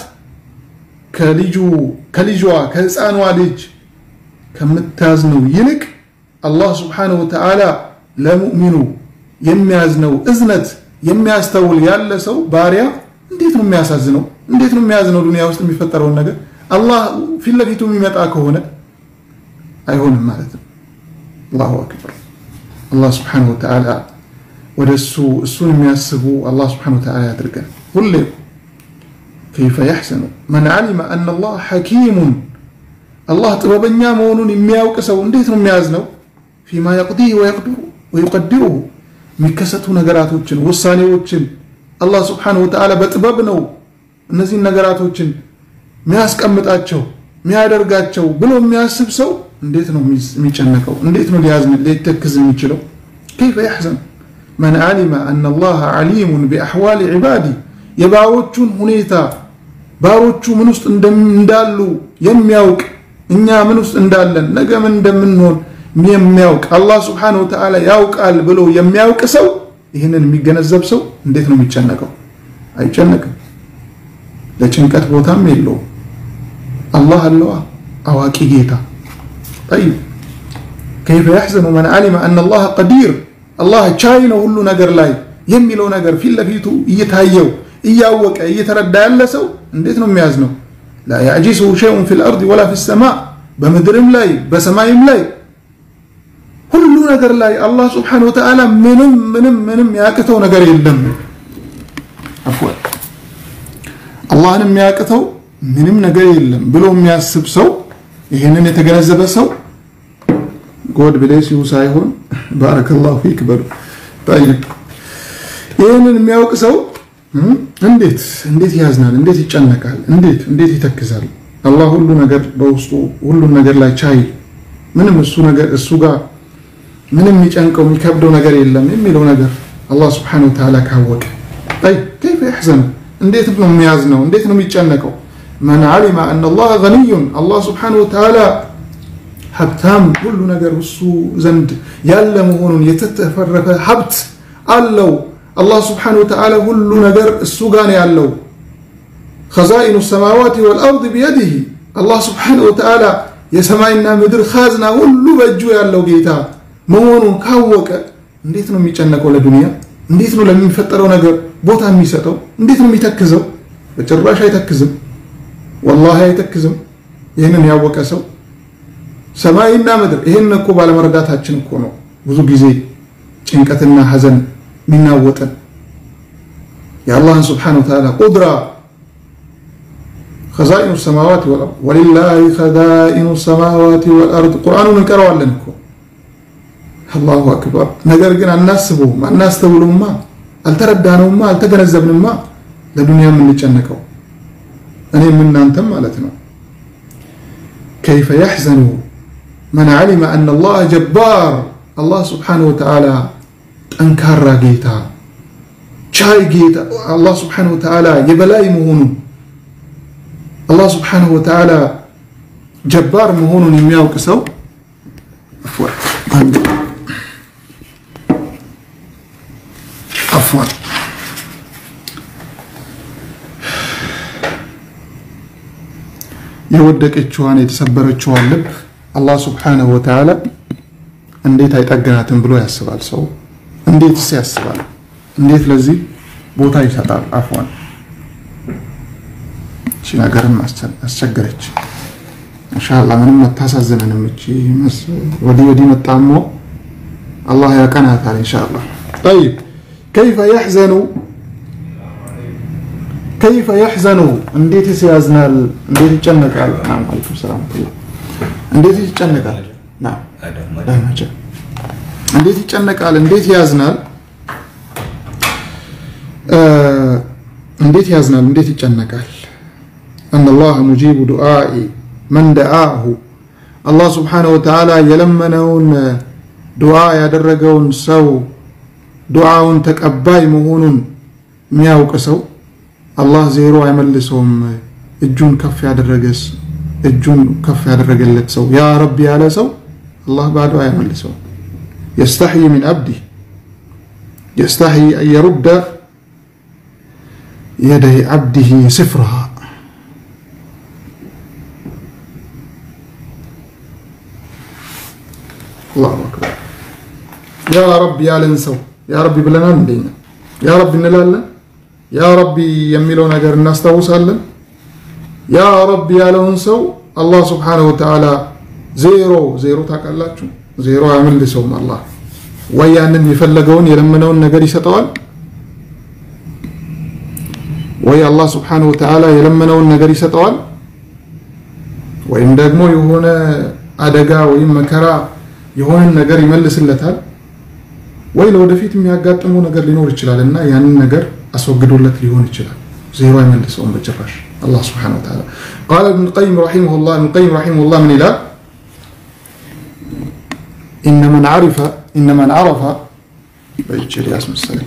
ከልጇ ከህፃኗ ልጅ ከምታዝነው ይልቅ አላህ ስብሓነሁ ወተዓላ ለሙእሚኑ የሚያዝነው እዝነት የሚያስተውል ያለ ሰው ባሪያ እንዴት ነው የሚያሳዝነው? እንዴት ነው የሚያዝነው? ዱንያ ውስጥ የሚፈጠረውን ነገር አላህ ፊት ለፊቱ የሚመጣ ከሆነ አይሆንም ማለት ነው። አላሁ አክበር። አላህ ስብሓነሁ ወተዓላ ወደ እሱ እሱን የሚያስቡ አላህ ስብሓነሁ ወተዓላ ያድርገን። ሁሌም ከይፈ ያሕሰኑ መን ዓሊመ አነ አላህ ሐኪሙን አላህ ጥበበኛ መሆኑን የሚያውቅ ሰው እንዴት ነው የሚያዝነው? ፊማ የቅዲህ ወዩቀዲሩሁ የሚከሰቱ ነገራቶችን ውሳኔዎችን አላህ ስብሓነሁ ወተዓላ በጥበብ ነው እነዚህን ነገራቶችን የሚያስቀምጣቸው የሚያደርጋቸው ብሎ የሚያስብ ሰው እንዴት ነው የሚጨነቀው? እንዴት ነው ሊያዝን ሊተክዝ የሚችለው? ከይፈ ያሕዘን መን ዓሊመ አነ አላህ ዓሊሙን ቢአሕዋሊ ዒባዲ የባሮቹን ሁኔታ ባሮቹ ምን ውስጥ እንዳሉ የሚያውቅ እኛ ምን ውስጥ እንዳለን ነገ ምን እንደምንሆን የሚያውቅ አላህ ስብሓነሁ ወተዓላ ያውቃል ብሎ የሚያውቅ ሰው ይህንን የሚገነዘብ ሰው እንዴት ነው የሚጨነቀው? አይጨነቅም። ለጭንቀት ቦታም የለውም። አላህ አለዋ አዋቂ ጌታ። ጠይብ ከይፈ የሕዘኑ መን ዓሊመ አነ አላህ ቀዲር አላህ ቻይ ነው ሁሉ ነገር ላይ የሚለው ነገር ፊት ለፊቱ እየታየው እያወቀ እየተረዳ ያለ ሰው እንዴት ነው የሚያዝነው? ላ ያዕጂሱሁ ሸይኡን ፊል አርድ ወላ ፊ ሰማ በምድርም ላይ በሰማይም ላይ ሁሉ ነገር ላይ አላህ ስብሓነሁ ወተዓላ ምንም ምንም ምንም ያቅተው ነገር የለም። አፍወን አላህን የሚያቅተው ምንም ነገር የለም ብሎ የሚያስብ ሰው ይህንን የተገነዘበ ሰው ጎድ ብሌስ ዩ ሳይሆን ባረከላሁ ፊክ በሉ። ይህንን የሚያውቅ ሰው እንዴት እንዴት ያዝናል፣ እንዴት ይጨነቃል፣ እንዴት እንዴት ይተክዛል። አላህ ሁሉ ነገር በውስጡ ሁሉን ነገር ላይ ቻይ ምንም እሱ ነገር እሱ ጋር ምንም የሚጨንቀው የሚከብደው ነገር የለም የሚለው ነገር አላህ ስብሓነሁ ወተዓላ ካወቀ ከይፈ የሕዘኑ እንዴት ነው የሚያዝነው? እንዴት ነው የሚጨነቀው? መን ዓሊመ አነ አላህ ገኒዩን አላህ ስብሓነሁ ወተዓላ ሀብታም ሁሉ ነገር እሱ ዘንድ ያለ መሆኑን የተተፈረፈ ሀብት አለው። አላህ ስብሓነሁ ወተዓላ ሁሉ ነገር እሱ ጋር ነው ያለው። ኸዛኢኑ ሰማዋት ወልአርድ ቢየዲህ አላህ ስብሓነሁ ወተዓላ የሰማይና ምድር ካዝና ሁሉ በእጁ ያለው ጌታ መሆኑን ካወቀ እንዴት ነው የሚጨነቀው ለዱንያ? እንዴት ነው ለሚፈጠረው ነገር ቦታ የሚሰጠው? እንዴት ነው የሚተክዘው? በጭራሽ አይተክዝም። ወላሂ አይተክዝም። ይህንን ያወቀ ሰው ሰማይና ምድር ይህን እኮ ባለመረዳታችን እኮ ነው ብዙ ጊዜ ጭንቀትና ሐዘን የሚናወጠን የአላህን ስብሓነሁ ወተዓላ ቁድራ ኸዛኢኑ ሰማዋት ወልአርድ ወሊላሂ ኸዛኢኑ ሰማዋት ወልአርድ ቁርአኑን እንቀረዋለን እኮ አላሁ አክበር። ነገር ግን አናስበውም፣ አናስተውሉማ፣ አልተረዳነውማ፣ አልተገነዘብንማ ለዱንያ የምንጨነቀው እኔም እናንተም ማለት ነው። ከይፈ የሕዘኑ መን ዓሊመ አነ አላህ ጀባር አላህ ስብሓነሁ ወተዓላ ጠንካራ ጌታ ቻይ ጌታ አላህ ስብሓነሁ ወተዓላ የበላይ መሆኑን አላህ ስብሓነሁ ወተዓላ ጀባር መሆኑን የሚያውቅ ሰው አፍዋን የወደቀችዋን የተሰበረችዋን ልብ አላህ ስብሓነሁ ወተዓላ እንዴት አይጠግናትም ብሎ ያስባል ሰው። እንዴትስ ያስባል? እንዴት ለዚህ ቦታ ይሰጣል? አፍዋን እቺ ነገርም አስቸገረች። እንሻላ ምንም አታሳዝነንም። እቺ ወዲህ ወዲህ መጣሞ አላህ ያቀናታል እንሻላ። ጠይብ ከይፈ የሕዘኑ ከይፈ የሕዘኑ እንዴትስ ያዝናል? እንዴት ይጨነቃል? አለይኩም ሰላም እንዴት ይጨነቃል? እንዴት ይጨነቃል? እንዴት ያዝናል? እንዴት ያዝናል? እንዴት ይጨነቃል? አነ አላህ ሙጂቡ ዱዓኢ መን ደአሁ አላህ ስብሓነሁ ወተዓላ የለመነውን ዱዓ ያደረገውን ሰው ዱዓውን ተቀባይ መሆኑን የሚያውቅ ሰው አላህ ዜሮ አይመልሰውም። እጁን ከፍ ያደረገስ እጁን ከፍ ያደረገለት ሰው ያ ረቢ ያለ ሰው አላህ ባዶ አይመልሰውም። የስተሕይ ሚን አብዲህ የስተሕይ አን የሩደ የደይ ዓብዲህ ስፍርሃ አላሁ አክበር ያ ረቢ ያለን ሰው ያ ረቢ ብለናል። እንደኛ ያ ረቢ እንላለን። ያ ረቢ የሚለው ነገር እናስታውሳለን። ያ ረቢ ያለውን ሰው አላህ ስብሓነሁ ወተዓላ ዜሮ ዜሮ ታውቃላችሁ፣ ዜሮ አያመልሰውም። አላህ ወይ ያንን የፈለገውን የለመነውን ነገር ይሰጠዋል፣ ወይ አላህ ስብሓነሁ ወተዓላ የለመነውን ነገር ይሰጠዋል፣ ወይም ደግሞ የሆነ አደጋ ወይም መከራ የሆነን ነገር ይመልስለታል። ወይ ለወደፊት የሚያጋጥመው ነገር ሊኖር ይችላል እና ያንን ነገር አስወግዶለት ሊሆን ይችላል። ዜሮ አይመልሰውም በጭራሽ አላህ ስብሓነሁ ወተዓላ። ቃለ ኢብኑል ቀይም ረሒመሁላህ ኢብኑል ቀይም ረሒመሁላህ ምን ይላል? ኢነ መን ዐረፈ ኢነ መን ዐረፈ በይቼ ሊያስ መሰለኝ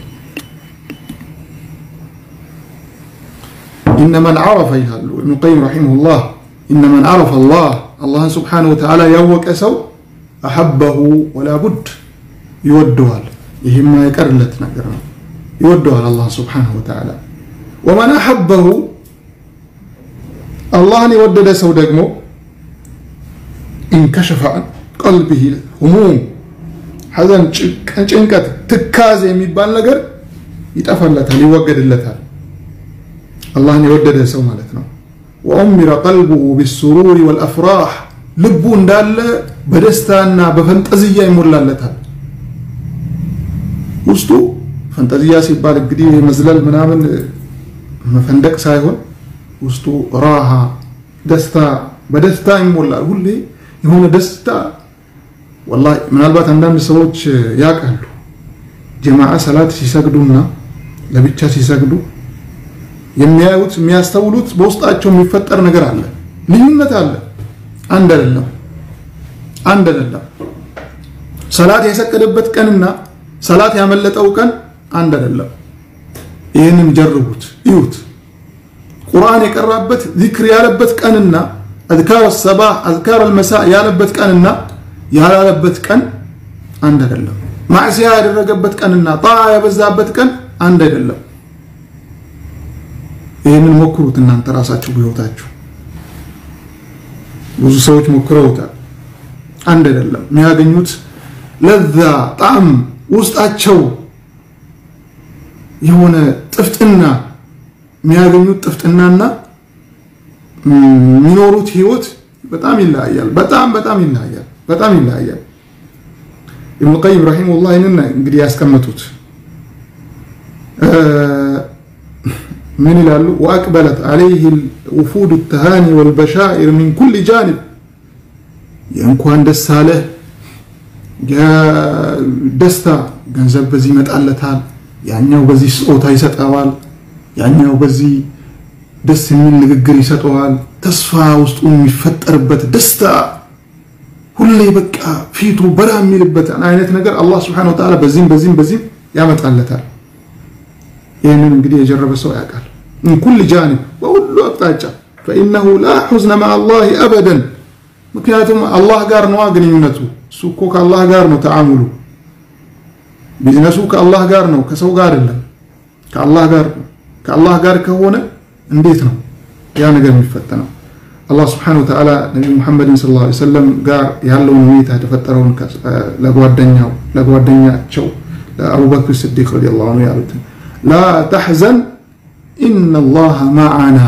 ኢነ መን ዐረፈ ይላሉ ኢብኑል ቀይም ረሒመሁላህ ኢነ መን ዐረፈ አላህ አላህን ስብሓነሁ ወተዓላ ያወቀ ሰው አሐበሁ ወላ ቡድ ይወደዋል። ይህም የቀርለት ነገር ነው። ይወደዋል አላህ ስብሓነሁ ወተዓላ። ወመን አሐበሁ አላህን የወደደ ሰው ደግሞ ኢንከሸፈ ቀልቢሂ ሁሙም ሐዘን፣ ጭንቀት፣ ትካዜ የሚባል ነገር ይጠፋለታል፣ ይወገድለታል። አላህን የወደደ ሰው ማለት ነው። ወኡሚረ ቀልቡሁ ቢሱሩሪ ወልአፍራህ ልቡ እንዳለ በደስታና በፈንጠዝያ ይሞላለታል። ውስጡ ፈንጠዝያ ሲባል እንግዲህ መዝለል ምናምን መፈንደቅ ሳይሆን ውስጡ ራሃ ደስታ በደስታ ይሞላል። ሁሌ የሆነ ደስታ ወላሂ ምናልባት አንዳንድ ሰዎች ያውቃሉ። ጀማዓ ሰላት ሲሰግዱና ለብቻ ሲሰግዱ የሚያዩት የሚያስተውሉት በውስጣቸው የሚፈጠር ነገር አለ። ልዩነት አለ። አንድ አይደለም። አንድ አይደለም። ሰላት የሰገደበት ቀንና ሰላት ያመለጠው ቀን አንድ አይደለም። ይህንን ጀርቡት፣ እዩት። ቁርአን የቀራበት ዚክር ያለበት ቀንና አዝካር ሰባህ አዝካር አልመሳ ያለበት ቀንና ያላለበት ቀን አንድ አይደለም። ማዕሲያ ያደረገበት ቀንና ጣዓ የበዛበት ቀን አንድ አይደለም። ይህንን ሞክሩት እናንተ ራሳችሁ በህይወታችሁ። ብዙ ሰዎች ሞክረውታል። አንድ አይደለም። የሚያገኙት ለዛ ጣዕም ውስጣቸው የሆነ ጥፍጥና የሚያገኙት ጥፍጥናና የሚኖሩት ህይወት በጣም ይለያያል። በጣም በጣም ይለያያል። በጣም ይለያያል። ኢብኑ ቀይም ረሂመሁላህ ይህንን እንግዲህ ያስቀመጡት ምን ይላሉ? ወአቅበለት ዓለይህ ውፉድ ተሃኒ ወልበሻኢር ሚን ኩል ጃኒብ የእንኳን ደስ አለህ ደስታ ገንዘብ በዚህ ይመጣለታል፣ ያኛው በዚህ ስጦታ ይሰጠዋል፣ ያኛው በዚህ ደስ የሚል ንግግር ይሰጠዋል። ተስፋ ውስጡ የሚፈጠርበት ደስታ ሁሌ በቃ ፊቱ በራ የሚልበት አይነት ነገር አላህ ስብሐነሁ ወተዓላ በዚህም በዚህም በዚህም ያመጣለታል። ይህንን እንግዲህ የጀረበ ሰው ያውቃል። ምን ኩል ጃኒብ በሁሉ አቅጣጫ ፈኢነሁ ላ ሑዝነ መዓ አላህ አበደን። ምክንያቱም አላህ ጋር ነዋ ግንኙነቱ። እሱ እኮ ከአላህ ጋር ነው ተዓሙሉ። ቢዝነሱ ከአላህ ጋር ነው፣ ከሰው ጋር አይደለም። ከአላህ ጋር ከአላህ ጋር ከሆነ እንዴት ነው ያ ነገር የሚፈተነው? አላህ ስብሐነሁ ወተዓላ ነቢዩ ሙሐመድን ሰለላሁ ዐለይሂ ወሰለም ጋር ያለውን ሁኔታ የተፈጠረውን ለጓደኛው ለጓደኛቸው ለአቡበክር ስዲቅ ረዲየላሁ ዐንሁ ያሉትን ላ ተሕዘን ኢነላሃ ማዓና፣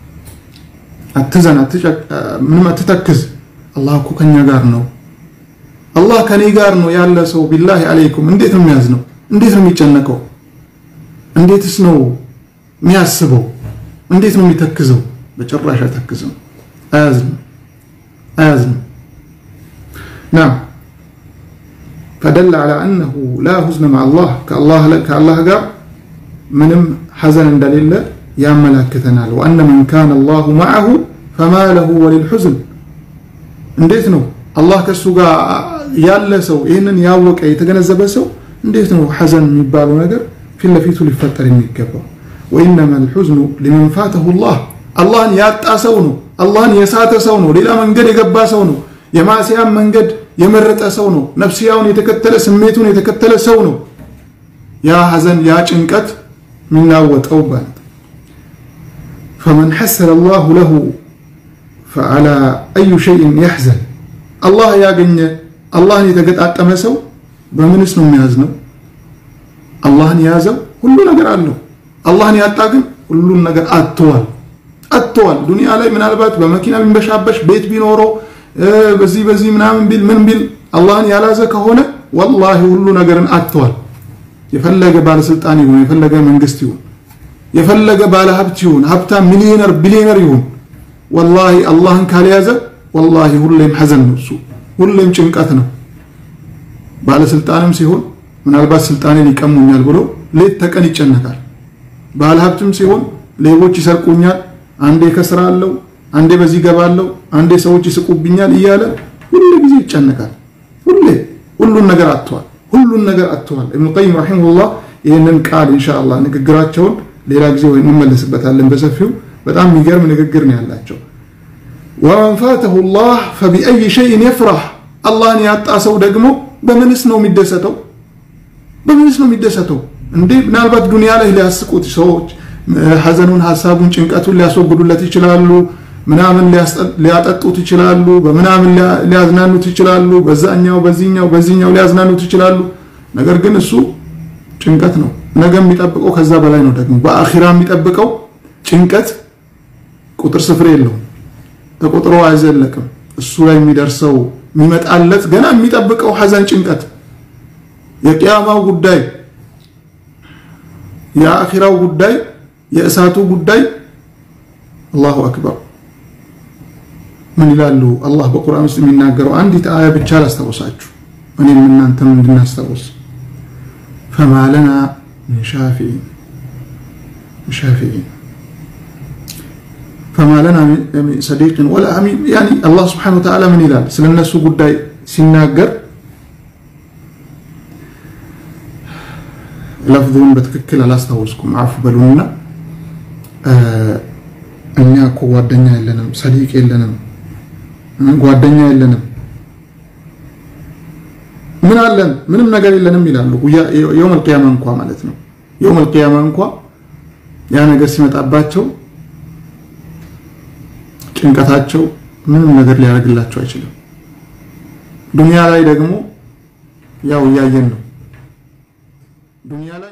አትዘን፣ ምንም አትተክዝ፣ አላህ እኮ ከኛ ጋር ነው። አላህ ከኔ ጋር ነው ያለ ሰው ቢላሂ አለይኩም እንዴት ነው የሚያዝነው? እንዴት ነው የሚጨነቀው? እንዴትስ ነው የሚያስበው? እንዴት ነው የሚተክዘው? በጭራሽ አይተክዝም፣ አያዝንም፣ አያዝንም። ናም ፈደለ ዐላ አነሁ ላ ሁዝነ መዓ አላህ ከአላህ ጋር ምንም ሐዘን እንደሌለ ያመላክተናል። ወአነ መን ካነ አላሁ መዐሁ ፈማ ለሁ ወሊልሑዝን እንዴት ነው አላህ ከእሱ ጋር ያለ ሰው ይህንን ያወቀ የተገነዘበ ሰው እንዴት ነው ሐዘን የሚባለው ነገር ፊት ለፊቱ ሊፈጠር የሚገባው? ወኢነማ ልሑዝኑ ሊመን ፋተሁ ላህ አላህን ያጣ ሰው ነው። አላህን የሳተ ሰው ነው። ሌላ መንገድ የገባ ሰው ነው። የማዕሲያን መንገድ የመረጠ ሰው ነው። ነፍስያውን የተከተለ ስሜቱን የተከተለ ሰው ነው። ያ ሐዘን ያ ጭንቀት የሚናወጠው ማለት ፈመን ሐሰነ አላሁ ለሁ ፈዓላ አዩ ሸይን ያሕዘን አላህ ያገኘ አላህን የተገጣጠመ ሰው በምንስ ነው የሚያዝነው? አላህን የያዘው ሁሉ ነገር አለው። አላህን ያጣ ግን ሁሉን ነገር አጥተዋል አጥተዋል። ዱንያ ላይ ምናልባት በመኪና ቢንበሻበሽ ቤት ቢኖረው በዚህ በዚህ ምናምን ቢል ምን ቢል አላህን ያላዘ ከሆነ ወላሂ ሁሉ ነገርን አጥተዋል። የፈለገ ባለስልጣን ይሁን፣ የፈለገ መንግስት ይሁን፣ የፈለገ ባለሀብት ይሁን፣ ሀብታም ሚሊዮነር ቢሊዮነር ይሁን ወላሂ አላህን ካልያዘ ወላሂ ሁሌም ሐዘን ነው። እሱ ሁሌም ጭንቀት ነው። ባለስልጣንም ሲሆን ምናልባት ስልጣኔን ይቀሙኛል ብሎ ሌት ተቀን ይጨነቃል። ባለሀብትም ሲሆን ሌቦች ይሰርቁኛል፣ አንዴ ከስራለሁ፣ አንዴ በዚህ ገባለሁ፣ አንዴ ሰዎች ይስቁብኛል እያለ ሁሉ ጊዜ ይጨነቃል። ሁሌ ሁሉን ነገር አጥተዋል። ሁሉን ነገር አጥተዋል። ኢብኑ ቀይም ረሂመሁላህ ይህንን ቃል ኢንሻአላህ ንግግራቸውን ሌላ ጊዜ ወይ እንመለስበታለን በሰፊው በጣም የሚገርም ንግግር ነው ያላቸው። ወመን ፋተሁ ላህ ፈቢአይ ሸይን የፍራህ አላህን ያጣ ሰው ደግሞ በምንስ ነው የሚደሰተው? በምንስ ነው የሚደሰተው? እንዴ ምናልባት ዱንያ ላይ ሊያስቁት ሰዎች ሐዘኑን፣ ሀሳቡን፣ ጭንቀቱን ሊያስወግዱለት ይችላሉ። ምናምን ሊያጠጡት ይችላሉ፣ በምናምን ሊያዝናኑት ይችላሉ፣ በዛኛው በዚህኛው በዚህኛው ሊያዝናኑት ይችላሉ። ነገር ግን እሱ ጭንቀት ነው። ነገ የሚጠብቀው ከዛ በላይ ነው። ደግሞ በአኺራ የሚጠብቀው ጭንቀት ቁጥር ስፍር የለውም፣ ተቆጥሮ አይዘለቅም። እሱ ላይ የሚደርሰው የሚመጣለት ገና የሚጠብቀው ሐዘን፣ ጭንቀት፣ የቅያማው ጉዳይ፣ የአኺራው ጉዳይ፣ የእሳቱ ጉዳይ አላሁ አክበር። ምን ይላሉ አላህ በቁርአን ውስጥ የሚናገረው አንዲት አያ ብቻ ላስታውሳችሁ፣ እኔም እናንተም እንድናስታውስ ፈማ ለና ሚን ሻፊዒን ሻፊዒን ፈማ ለና ሚን ሰዲቅን ወላ አሚን። ያኒ አላህ ስብሓነሁ ወተዓላ ምን ይላል ስለ እነሱ ጉዳይ ሲናገር ለፍዙን በትክክል አላስታወስኩም፣ አፉ በሉና እኛ እኮ ጓደኛ የለንም፣ ሰዲቅ የለንም፣ ጓደኛ የለንም፣ ምን አለን? ምንም ነገር የለንም ይላሉ። የውመል ቂያማ እንኳ ማለት ነው። የውመል ቂያማ እንኳ ያ ነገር ሲመጣባቸው ጭንቀታቸው ምንም ነገር ሊያደርግላቸው አይችልም። ዱንያ ላይ ደግሞ ያው እያየን ነው። ዱንያ ላይ